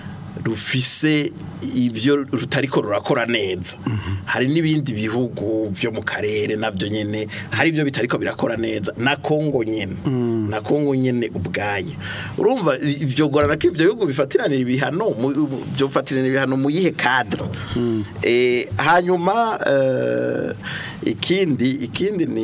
rufise ivyo rutariko rurakora neza hari n'ibindi bihugu byo mu karere navyo nyene hari ivyo bitariko birakora neza na Kongo nyene na Kongo nyene ubwayo urumva ivyo gorana ko ivyo bihugu bifatiranira ibihano mu- mu- byo fatiranira ibihano mu yihe cadre eh hanyuma eh, ikindi ikindi ni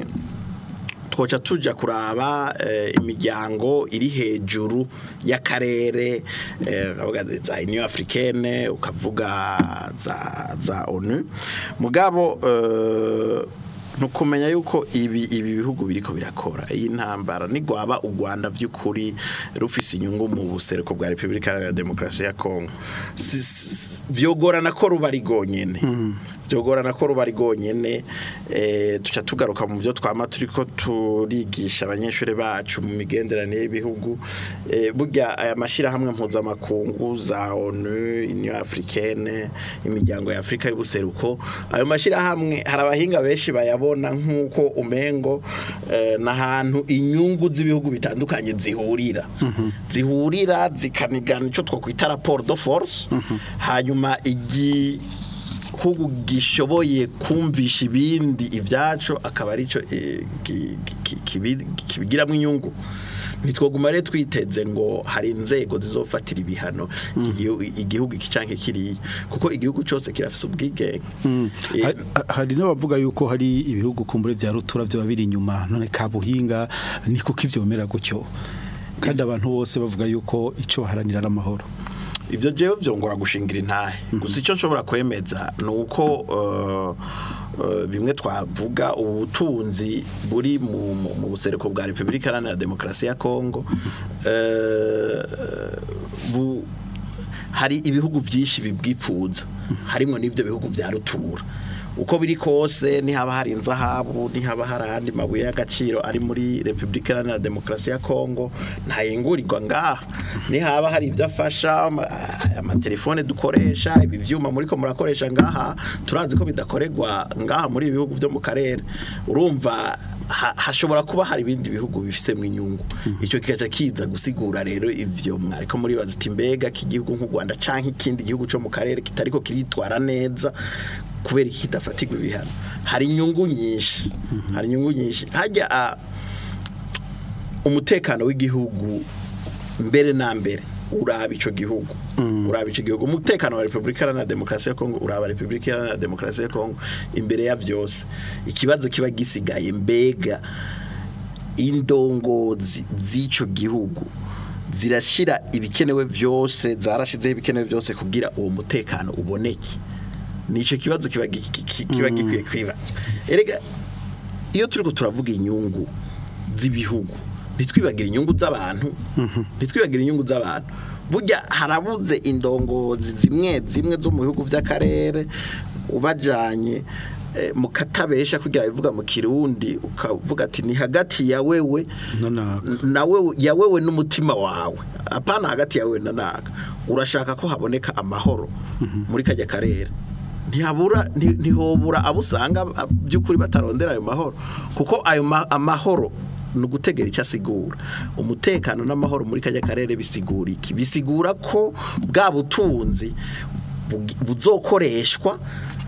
twoca tuja kuraba eh, imiryango iri hejuru y'akarere eh, ukavuga za Union Africaine ukavuga za za ONU mugabo eh, nukumenya yuko ibi ibi bihugu biriko birakora iyi ntambara nigwaba u Rwanda vy'ukuri rufise inyungu mu buseruko bwa Republika Iharanira Demokarasi ya Kongo Si- si- vyogorana ko ruba ari gonyene byogorana ko ruba ari rwonyine eh, tuca tugaruka mu byo twama turiko turigisha abanyeshuri bacu mu migenderanire y'ibihugu eh, burya aya mashyirahamwe mpuzamakungu za onu union africaine imiryango ya afurika y'ubuseruko ayo mashyirahamwe hari abahinga benshi bayabona nk'uko umengo eh, n'ahantu inyungu z'ibihugu bitandukanye zihurira zihurira zikanigana icyo twakwita raporo de force hanyuma igi hugu gishoboye kumvisha ibindi ibyacu akaba arico eh, ki- ki- kibi- kibigiramo inyungu ntitwoguma rero twiteze ngo hari inzego zizofatira ibihano igihu- igihugu iki canke kiriya kuko igihugu cyose kirafise ubwigenge Eh, Ha- hari n'abavuga yuko hari ibihugu kumbure vya rutura byo biri inyuma none kabuhinga ni kuko ivyo bimera gutyo kandi abantu bose bavuga yuko ico baharanira ari amahoro ivyo jewe vyongora gushingira intahe gusa icyo nshobora kwemeza ni uko uh, uh, bimwe twavuga ubutunzi buri mu, mu, mu buseruko bwa Republika Iharanira Demokarasi ya Kongo uh, bu, hari ibihugu byinshi bibwipfuza harimo n'ibyo bihugu vya rutura uko biri kose nihaba hari inzahabu nihaba hari ahandi mabuye y'agaciro ari muri Republika Iharanira Demokarasi ya Kongo ntayengurirwa ngaha nihaba hari ibyo afasha ama- amatelefone dukoresha ibi vyuma muri ko murakoresha ngaha turazi ko bidakorerwa ngaha muri ibi bihugu byo mu karere urumva ha- hashobora kuba hari ibindi bihugu bifisemo inyungu icyo kigaca kiza gusigura rero ivyo mwariko muribaza iti mbega k'igihugu nk'u Rwanda canke ikindi gihugu cyo mu karere kitariko kiritwara neza kubera iki kidafatirwa ibihano hari inyungu nyinshi hari inyungu nyinshi hajya a- umutekano w'igihugu mbere na mbere uraba ico gihugu uraba ico gihugu umutekano wa Republika Iharanira Demokarasi ya Kongo uraba Republika Iharanira Demokarasi ya Kongo imbere ya vyose ikibazo kiba gisigaye mbega indongozi z'ico gihugu zirashira ibikenewe vyose zarashizeho ibikenewe vyose kugira uwo mutekano uboneke nico kibazo kiba gi- ki- ki- kiba gikwiye kwibazwa erega iyo turiko turavuga inyungu z'ibihugu ntitwibagire inyungu z'abantu ntitwibagire inyungu z'abantu burya harabuze indongozi zimwe zimwe zo mu bihugu by'akarere ubajanye eh, mu katabesha kugira bivuga mu kirundi ukavuga ati ni hagati ya wewe na wewe ya wewe n'umutima wawe apana hagati ya wewe na naka urashaka ko haboneka amahoro muri kajya karere ntihabura nti- ntihobura abo usanga a- by'ukuri batarondera ayo mahoro kuko ayo ma- amahoro ni ugutegera icyo asigura umutekano n'amahoro muri kajya karere bisigura iki bisigura ko bwa butunzi bugi- buzokoreshwa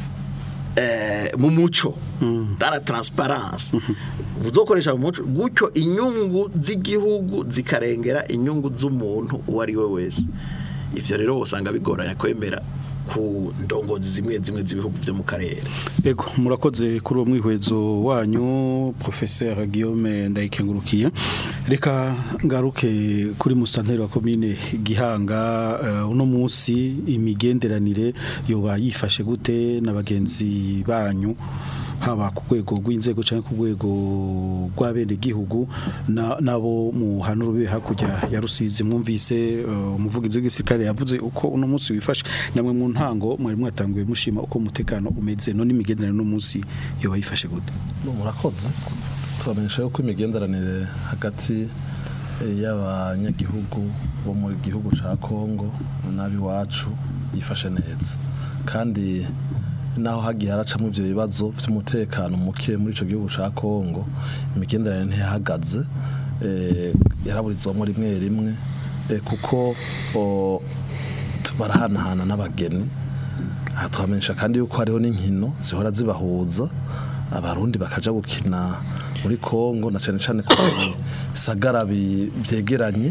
eh, mu muco dara transparence buzokoresha mu muco gutyo inyungu z'igihugu zikarengera inyungu z'umuntu uwo ari we wese ivyo rero usanga bigoranye kwemera ku ndongozi zimwe zimwe z'ibihugu vyo mu karere Ego murakoze kuri uwo mwihwezo wanyu Professeur Guillaume Ndayikengurukiye reka ngaruke kuri musanteri wa commune Gihanga eh, uno munsi imigenderanire yoba yifashe gute na bagenzi banyu haba ku rwego rw'inzego cyangwa ku rwego rw'abene gihugu na- nabo mu hantu rube hakurya ya Rusizi mwumvise eh, umuvugizi w'igisirikare yavuze uko uno munsi wifashe namwe mu ntango mwari mwatanguye mushima uko umutekano umeze none imigenderanire no munsi yoba yifashe gute murakoze tubamenyesha yuko imigenderanire hagati eh, y'abanyagihugu bo mu gihugu ca Kongo n'abiwacu yifashe neza kandi naho hagiye haracamo ivyo bibazo by'umutekano muke muri ico gihugu ca Kongo imigenderanire ntihagaze eh, yaraburizwamo rimwe rimwe eh, kuko o, barahanahana n'abageni aha tuhamenyesha kandi yuko hariho n'inkino zihora zibahuza abarundi bakaja gukina muri Kongo na cyane cyane ko bisagara bi- byegeranye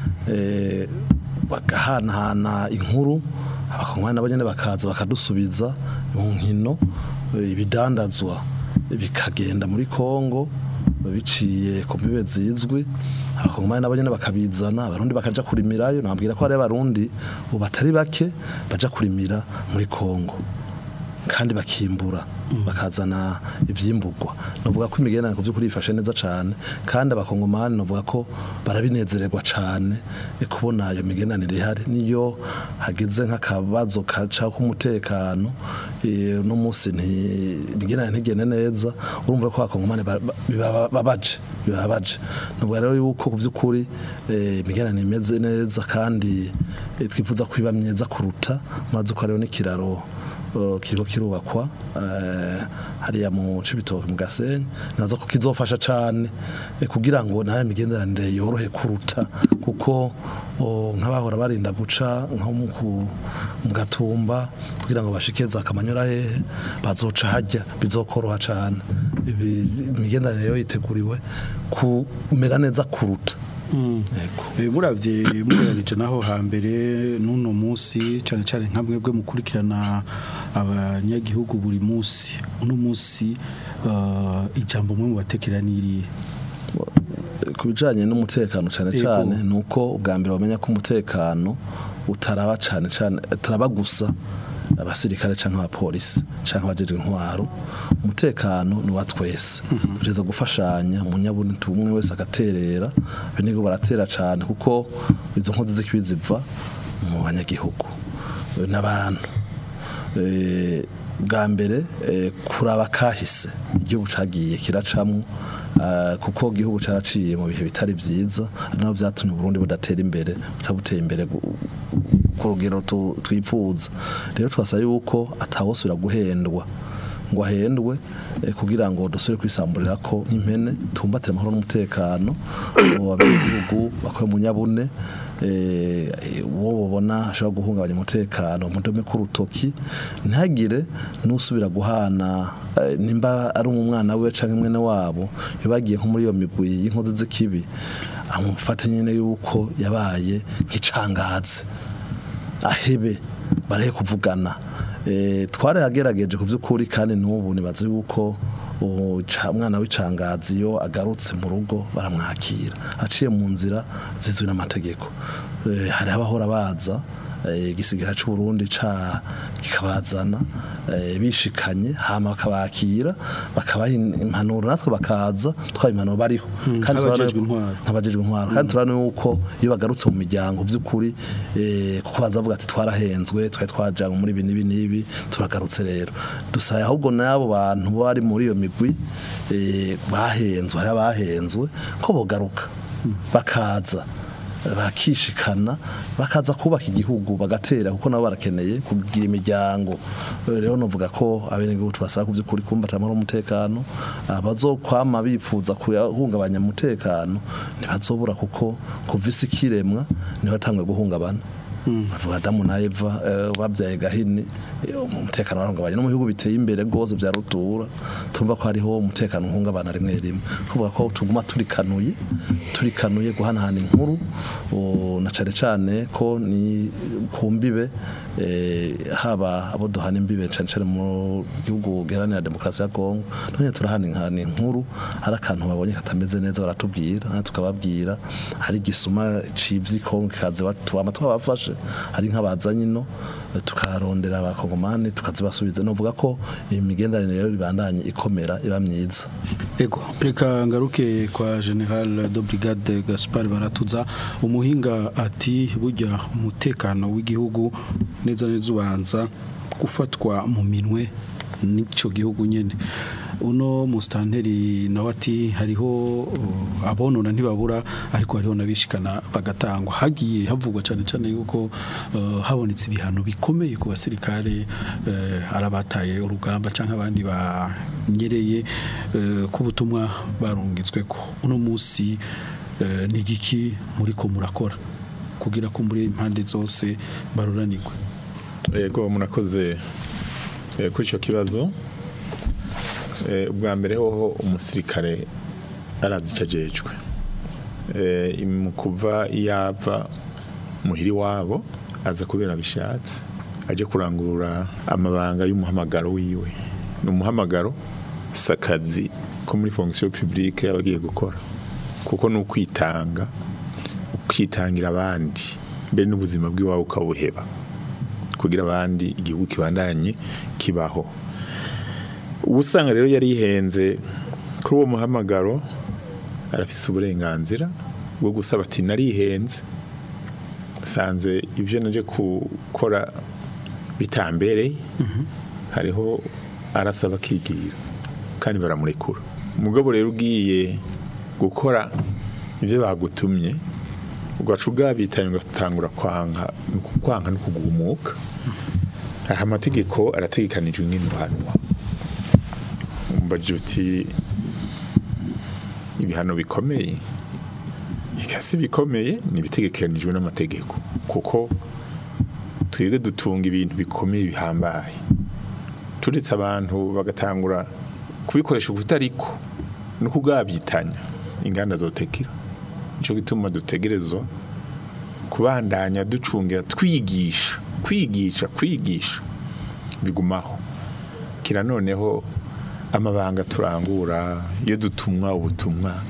eh, bagahanahana inkuru abakongomani nabo nyene bakaza bakadusubiza mu nkino eh, ibidandazwa bikagenda muri Kongo biciye ku mbibe zizwi abakongomani nabo nyene bakabizana abarundi bakaja kurimirayo nabwira ko hari abarundi ubu batari bake baja kurimira muri Kongo kandi bakimbura bakazana ivyimburwa novuga ko imigenderanire ku by'ukuri ifashe neza cyane kandi abakongomani novuga ko barabinezererwa cyane eh, kubona iyo migenderanire ihari niyo hageze nk'akabazo kaca k'umutekano eh, uno munsi nti- imigenderanire ntigende neza urumva ko abakongomani ba- ba- bibaba- babaje bibabaje novuga rero yuko ku by'ukuri eh, imigenderanire imeze neza kandi eh, twifuza ko iba myiza kuruta maze ko hariho n'ikiraro uh, kiriko kirubakwa eh, hariya mu cibitoke mu gasenyi naza ko kizofasha cane eh, kugira ngo nayo migenderanire yorohe kuruta kuko oh, nk'abahora barinda guca nko mu ku- mu gatumba kugira ngo bashike za kamanyora hehe bazoca hajya bizokoroha cane Ibi- imigenderanire yo yiteguriwe kumera neza kuruta Eh, muravye mugeranije naho hambere n'uno munsi cyane cyane nka mwebwe mukurikirana abanyagihugu buri munsi uno munsi eh, ijambo mwe mubatekera niri ku bijanye n'umutekano cyane Yego. cyane ni uko ubwa mbere bamenya ko umutekano utaraba cyane cyane utaraba gusa abasirikare cyangwa abapolisi cyangwa abajejwe intwaro umutekano ni wa twese tugeza gufashanya umunyabuntu umwe wese agaterera benigo baratera cyane kuko izo nkozi z'ikibi ziva mu banyagihugu eh, n'abantu Eh, bwa mbere eh, kuraba kahise igihugu cagiye kiracamwo ah, kuko igihugu caraciye mu bihe bitari vyiza ari nabo vyatumye Burundi budatera imbere butabuteye imbere gu- ku rugero tu- twifuza rero twasaba yuko atawosubira guhendwa ngo ahendwe eh, kugira ngo dusubire kwisamburira ko nk'impene tumbatire amahoro n'umutekano mu gihugu bakora mu nyabune eh, uwo babona ashobora guhungabanya umutekano mu ndome k'urutoki ntagire n'usubira guhana eh, nimba ari umwana we canke mwene wabo bagiye nko muri iyo migwi y'inkozi z'ikibi amufate nyine yuko yabaye nk'icangaze ahebe barahe kuvugana eh twaragerageje ku by'ukuri kandi n'ubu nibaze yuko umwana w'icangazi iyo agarutse mu rugo baramwakira aciye mu nzira zizwi n'amategeko Eh, hari abahora baza eh, igisigara cy'u Burundi ca kikabazana eh, bishikanye hama bakabakira bakabaha impanuro natwe bakaza twaye impanuro bariho Mm, turabona nk'abajejwe yuko- intwaro. nk'abajejwe intwaro kandi turabona yuko iyo bagarutse mu miryango by'ukuri eh, kuko baza bavuga ati twarahenzwe twari twajanywe muri ibi n'ibi n'ibi turagarutse rero dusaye ahubwo n'abo bantu bari muri iyo migwi eh, bahenzwe hari abahenzwe ko bogaruka bakaza bakishikana bakaza kubaka igihugu bagatera kuko nabo barakeneye kugira imiryango Eh, rero novuga ko abenegihugu tubasaba ku by'ukuri kumbata amahoro n'umutekano abazokwama bifuza kuyahungabanya umutekano ntibazobura kuko kuva isi kiremwa niho atangwe guhungabana bavuga Adamu na Eva eh, babyaye gahini eh, umutekano warahungabanye no mu bihugu biteye imbere rwose bya rutura tumva ko hariho umutekano uhungabana rimwe rimwe kuvuga ko tuguma turikanuye turikanuye guhanahana inkuru o, na cane cane ko ni kumbibe eh, haba abo duhana imbibe cane cane mu gihugu giharanira demokarasi ya Kongo none turahana inkana inkuru hari akantu babonye katameze neza baratubwira natwe tukababwira hari igisuma civyi Kongo kikaze batwama twabafashe hari nk'abazanye ino eh, tukarondera abakongomani tukazibasubiza novuga ko imigenderanire rero ibandanye ikomera iba myiza Ego, reka ngaruke kwa General de Brigade Gaspard Baratuza umuhinga ati burya umutekano w'igihugu neza neza ubanza gufatwa mu minwe n'ico gihugu nyene uno mustanteri nawe ati hariho uh, abonona ntibabura ariko hariho nabishikana bagatangwa hagiye havugwa cyane cyane yuko uh, habonetse ibihano bikomeye ku basirikare uh, arabataye urugamba canke abandi banyereye uh, ku butumwa barungitswe ko uno munsi uh, ni giki muri ko murakora kugira ko muri impande zose baruranirwe yego murakoze eh, kuri icyo kibazo Eh, ubwa mbere hoho umusirikare arazi icyo ajejwe Eh, mu kuva yava muhiri wabo aza kubera bishatse aje kurangurura amabanga y'umuhamagaro wiwe ni umuhamagaro si akazi ko muri fonction publique aba agiye gukora kuko ni ukwitanga ukitangira abandi mbere n'ubuzima bw'iwawe ukabuheba kugira abandi igihugu kibandanye kibaho ubu usanga rero yari yihenze kuri uwo muhamagaro arafise uburenganzira bwo gusaba ati narihenze nsanze ibyo naje gukora bitambereye hariho arasaba akigira kandi baramurekura umugabo rero ugiye gukora ibyo bagutumye ugaca ugabitanye ugatangura kwanka ni ukwanka no kugumuka aha amategeko arategekanijwe nk'intuhanwa umbaje uti ibihano bikomeye ikasi bikomeye ni ibitegekanijwe n'amategeko kuko twebwe dutunga ibintu bikomeye bihambaye turetse abantu bagatangura kubikoresha ukutariko no kugabyitanya inganda zotekera nico gituma dutegerezwa kubandanya ducungira twigisha kwigisha kwigisha bigumaho kira noneho amabanga turangura iyo dutumwa ubutumwa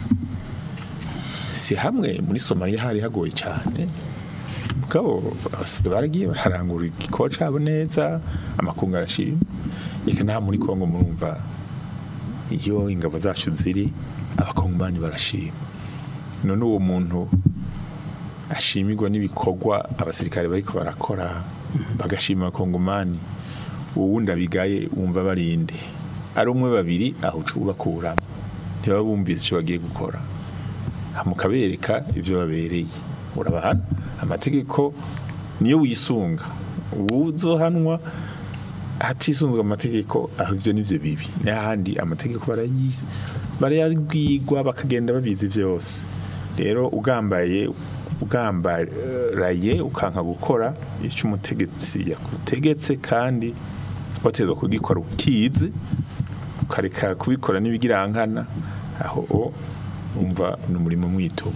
si hamwe muri Somalia hari hagoye cyane mugabo abasida baragiye bararangura igikorwa cabo neza amakungu arashima reka naha muri Kongo murumva iyo ingabo zacu ziri abakongomani barashima none uwo muntu ashimirwa n'ibikorwa abasirikare bariko barakora bagashima abakongomani uwundi abigaye wumva barinde ari umwe babiri aho ubakuramo ntibaba bumvise icyo bagiye gukora mukabereka ibyo babereye urabahana amategeko niyo wisunga uzohanwa hatisunzwe amategeko aho ibyo nivyo bibi n'ahandi amategeko barayizi barayabwirwa bakagenda babizi byose rero ugambaye ugambaraye ukanka gukora icyo umutegetsi yakutegetse kandi wateza kugikora ukizi ukareka kubikora n'ibigirankana aho umva ni umurimo mwitumo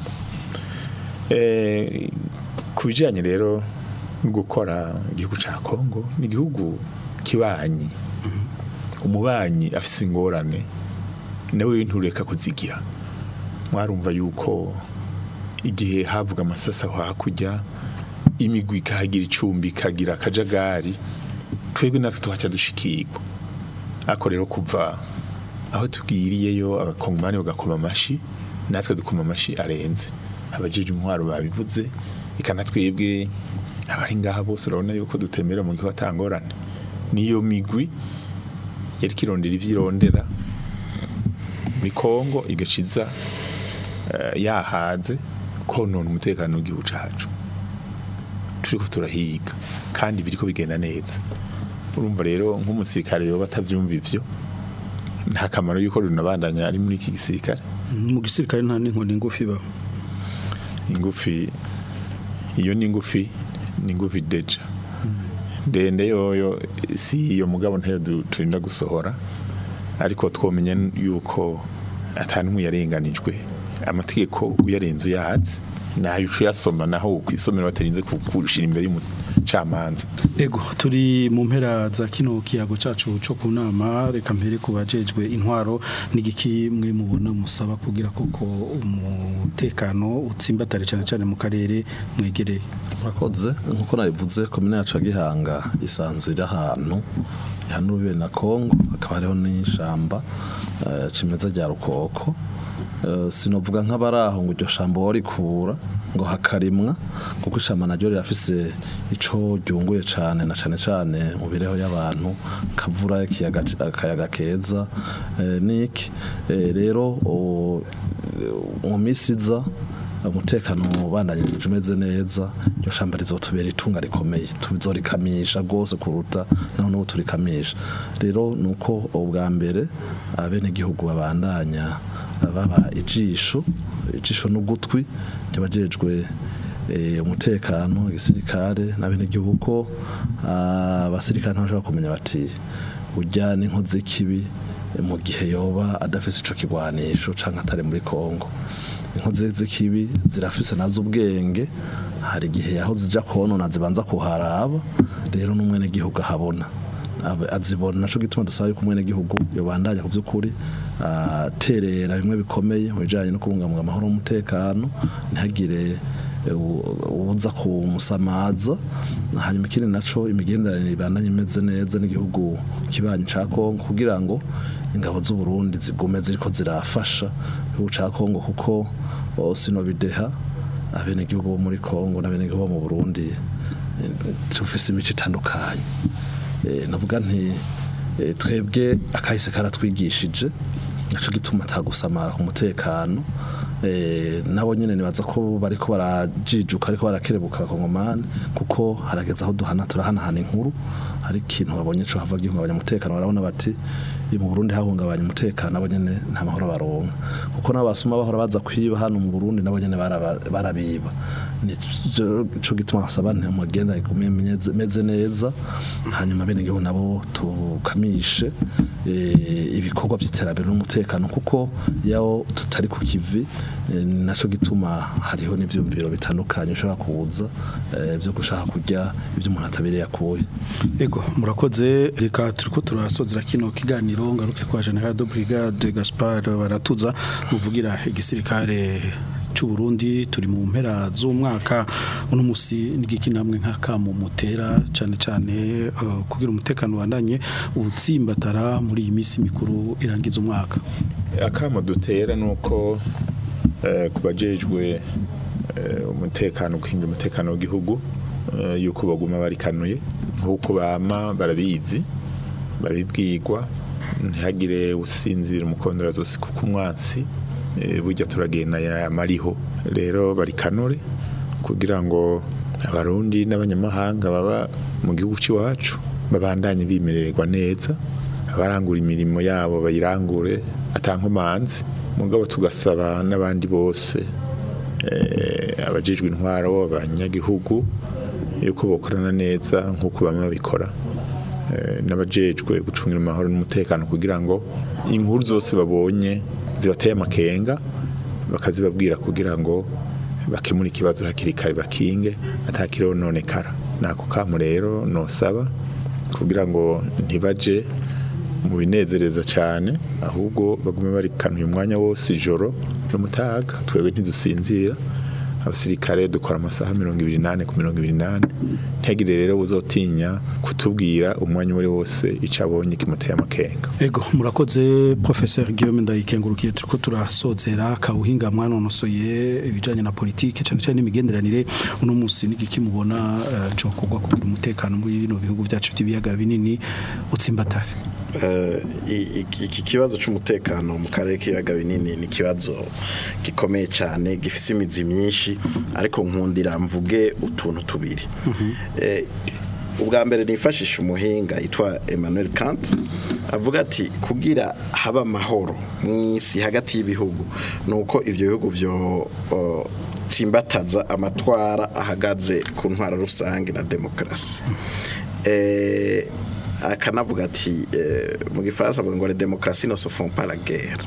Eh, ku bijyanye rero no gukora igihugu cya kongo ni igihugu kibanyi umubanyi afite ingorane nawe ntureka kuzigira mwarumva yuko igihe havuga amasasa aho hakurya imigwi ikahagira icumbi ikagira akajagari twebwe natwe tuhaca dushikirwa ariko rero kuva aho tubwiriyeyo abakongomani bagakoma amashi natwe dukoma amashi arenze abajeje intwaro babivuze ikana twebwe abari ngaha bose urabona yuko dutemera mu gihe atangorane niyo migwi yari kirondera ivyirondera muri Kongo igaciza eh, yahaze konona umutekano w'igihugu cacu turiko turahiga kandi biriko bigenda neza urumva rero nk'umusirikare yoba atavyumva ivyo nta kamaro yuko runabandanya ari muri iki gisirikare mu gisirikare nta n'inkoni ngufi ba ingufi iyo ni ingufi ni ingufi deja ndende yoyo si iyo mugabo ntayo du- turinda gusohora ariko twomenya yuko atanumwe yarenganijwe amategeko uyarenze uyahatse nayo uca uyasoma naho ukwisomera batarinze kukushira imbere y'umucamanza Ego turi mu mpera za kino kiyago cacu co ku nama reka mpere ku bajejwe intwaro n'igiki mwe mubona musaba kugira koko umutekano utsimbatare cyane cyane mu karere mwegereye murakoze nkuko nabivuze komine yacu ya gihanga isanzwe iri ahantu ihanuriwe na kongo hakaba hariho n'ishamba eh, cimeza rya rukoko Eh, sinovuga nk'abari aho ngo iryo shamba warikura ngo hakarimwa kuko ishamba naryo rirafise ico ryunguye cane na cane cane mu bireho y'abantu kavura ikiyaga akayaga keza eh, niki Eh, rero o- mu misi iza umutekano ubandanyije umeze neza iryo shamba rizotubera itunga rikomeye tuzorikamisha rwose kuruta naho n'ubu turikamisha rero ni uko ubwa mbere abenegihugu babandanya baba ijisho ijisho n'ugutwi ryabajejwe eh, umutekano igisirikare n'abenegihugu ko ah, abasirikare ntibashobora kumenya bati ujya n'inkozi z'ikibi eh, mu gihe yoba adafise ico kigwanisho canke atari muri Kongo inkozi z'ikibi zirafise nazo ubwenge hari igihe aho zija konona zibanza kuharaba rero n'umwene gihugu ahabona Abe- azibona naco gituma dusaba yuko umwene gihugu yobandanya ku by'ukuri aterera bimwe bikomeye mu bijanye no kubungabunga amahoro n'umutekano ntihagire eh, u- uza kumusamaza hanyuma ikindi naco imigenderanire ibandanye imeze neza n'igihugu kibanyi ca Kongo kugira ngo ingabo z'u Burundi zigume ziriko zirafasha igihugu ca Kongo kuko o, sinobideha abenegihugu bo muri Kongo n'abenegihugu bo mu Burundi eh, tufise imico itandukanye Eh, navuga nti eh, twebwe akahise karatwigishije naco gituma atagusamara ku mutekano eh, nabo nyene nibaza ko bariko barajijuka ariko barakerebuka abakongomani kuko harageze aho duhana turahanahana inkuru hari ikintu babonye co hava gihungabanya umutekano barabona bati iyo mu Burundi hahungabanya umutekano abo nyene nta mahoro baronka kuko nabo basuma bahora baza kwiba hano mu Burundi nabo nyene baraba- barabiba nico gituma basaba nti mugenda igume meze neza hanyuma bene gihugu nabo tukamishe eh, ibikorwa by'iterambere n'umutekano kuko yaho tutari ku kivi eh, naco gituma hariho n'ivyumviro bitandukanye ushobora kuza eh, byo gushaka kurya ibyo umuntu atabereye akuye Ego murakoze reka turiko turasozera kino kiganiro ngaruke kwa General de Brigade Gaspard baratuza muvugira igisirikare cy'u Burundi turi mu mpera z'umwaka uno musi n'igiki namwe nk'akamu mutera cyane cyane eh, kugira umutekano wandanye utsimbatara muri iyi minsi mikuru irangiza umwaka akamo dutera nuko eh, kubajejwe eh, umutekano kwinjira umutekano w'igihugu eh, yuko baguma barikanuye nkuko bama barabizi barabibwirwa ntihagire usinzira umukondora zose kuko umwansi eh, burya turagenda yamariho rero barikanure kugira ngo abarundi n'abanyamahanga baba mu gihugu cy'iwacu babandanye bimererwa neza abarangura imirimo yabo bayirangure atankomanzi mugabo tugasaba n'abandi bose eh, abajejwe intwaro abanyagihugu yuko bokorana neza nk'uko bamwe babikora eh, n'abajejwe gucungira amahoro n'umutekano kugira ngo inkuru zose babonye zibateye amakenga bakazibabwira kugira ngo bakemure ikibazo hakiri kare bakinge atakirononekara nako kamo rero nosaba kugira ngo ntibaje mu binezereza cyane ahubwo bagume barikanuye umwanya wose ijoro n'umutaga twebwe ntidusinzira abasirikare dukora amasaha mirongo ibiri n'ane ku mirongo ibiri n'ane ntihagire rero uzotinya kutubwira umwanya uwo ari wose icyo abonye kimuteye amakenga Ego murakoze professeur Guillaume ndayikengurukiye turiko turasozera kabuhinga mwanonosoye ibijanye na politike cyane cyane n'imigenderanire uno munsi n'igiki mubona uh, cyo kugwa kugira umutekano muri bino bihugu byacu by'ibiyaga binini utsimbatare Eh, i- iki iki kibazo cy'umutekano mu karere k'ibiyaga binini ni ikibazo gikomeye cyane gifite imizi myinshi ariko nkundira mvuge utuntu tubiri Eh, ubwa mbere nifashisha umuhinga yitwa Emmanuel Kant avuga ati kugira haba amahoro mu isi hagati y'ibihugu ni uko ibyo bihugu byo o, tsimbataza amatwara ahagaze ku ntwaro rusange na demokarasi eh, akanavuga ati eh, mu gifaransa avuga ngo les démocraties ne se font pas la guerre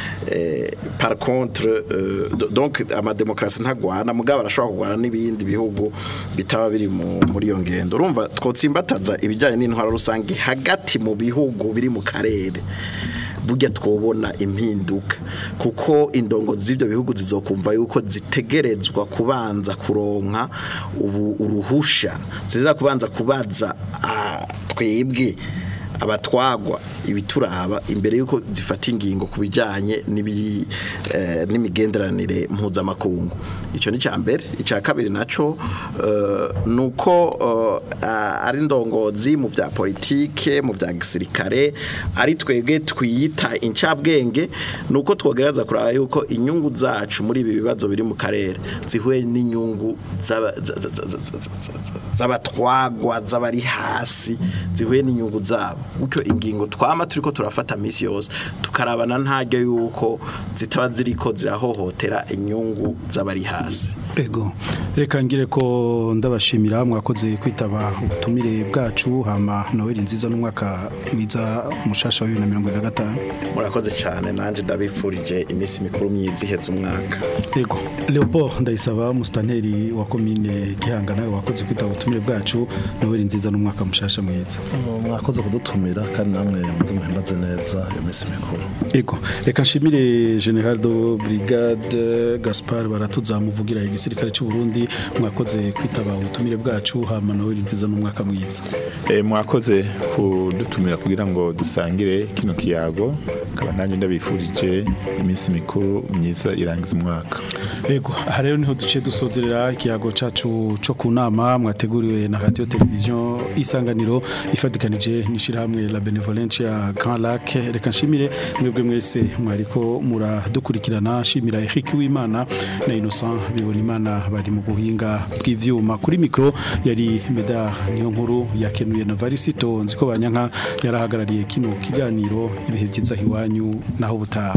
eh, par contre euh, do- donc amademokrasi ntagwana mugabo arashobora kugwana n'ibindi bihugu bitaba biri mu- muri iyo ngendo urumva twotsimbataza ibijyanye n'intwaro rusange hagati mu bihugu biri mu karere burya twobona impinduka kuko indongo z'ibyo bihugu zizokumva yuko zitegerezwa kubanza kuronka ubu uruhusha ziza kubanza kubaza ah, twebwe abatwagwa ibituraba imbere yuko zifata ingingo ku bijyanye n'ibi- eh, n'imigenderanire mpuzamakungu icyo ni icya mbere icya kabiri nacyo eh, ni uko eh, ah, ari indongozi mu bya politike mu bya gisirikare ari twebwe twiyita incabwenge ni uko twogereza kuraba yuko inyungu zacu muri ibi bibazo biri mu karere zihuye n'inyungu z'aba- za- za- za- za- za- za- z'abatwagwa z'abari hasi zihuye n'inyungu zabo gutyo ingingo twama turiko turafata misi yose tukarabana ntaryo yuko zitaba ziriko zirahohotera inyungu z'abari hasi Ego reka ngire ko ndabashimira mwakoze kwitaba ubutumire bwacu hama Noel nziza n'umwaka mwiza mushasha wa 2025 murakoze cyane nanje ndabifurije iminsi mikuru myiza iheze umwaka Ego Leopold ndayisaba mustanteri wa commune Gihanga nawe wakoze kwitaba ubutumire bwacu Noel nziza n'umwaka mushasha mwiza mwakoze kudutumira kandi namwe muze muhimbaze neza iyo minsi mikuru Ego reka nshimire General do Brigade Gaspard baratuzamuvugira igisirikare cy'u Burundi mwakoze kwitaba ubutumire bwacu hama Noel nziza n'umwaka mwiza Eh, mwakoze kudutumira kugira ngo dusangire kino kiyago kaba nanjye ndabifurije iminsi mikuru myiza irangiza umwaka Ego aha rero niho duce dusozerera ikiyago cacu co ku nama mwateguriwe na radio television isanganiro ifatikanije n'ishirahamwe la benevolence ya Grand Lac reka nshimire mwebwe mwese mwariko muradukurikirana nshimira Eric Wimana na Innocent bibona imana bari mu buhinga bw'ivyuma kuri micro yari Meda niyo nkuru yakenuye na Varisito nziko banyanka yarahagarariye kino kiganiro ibihe byiza hiwanyu naho butaha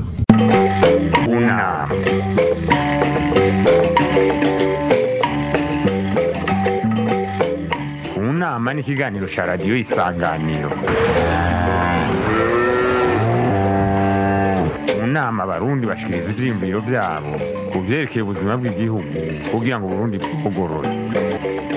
Una. Unama ni ikiganiro cya radiyo isanganiro mu nama abarundi bashikiriza ivyiyumviro vyabo ku vyerekeye ubuzima bw'igihugu kugira ngo uburundi bugorore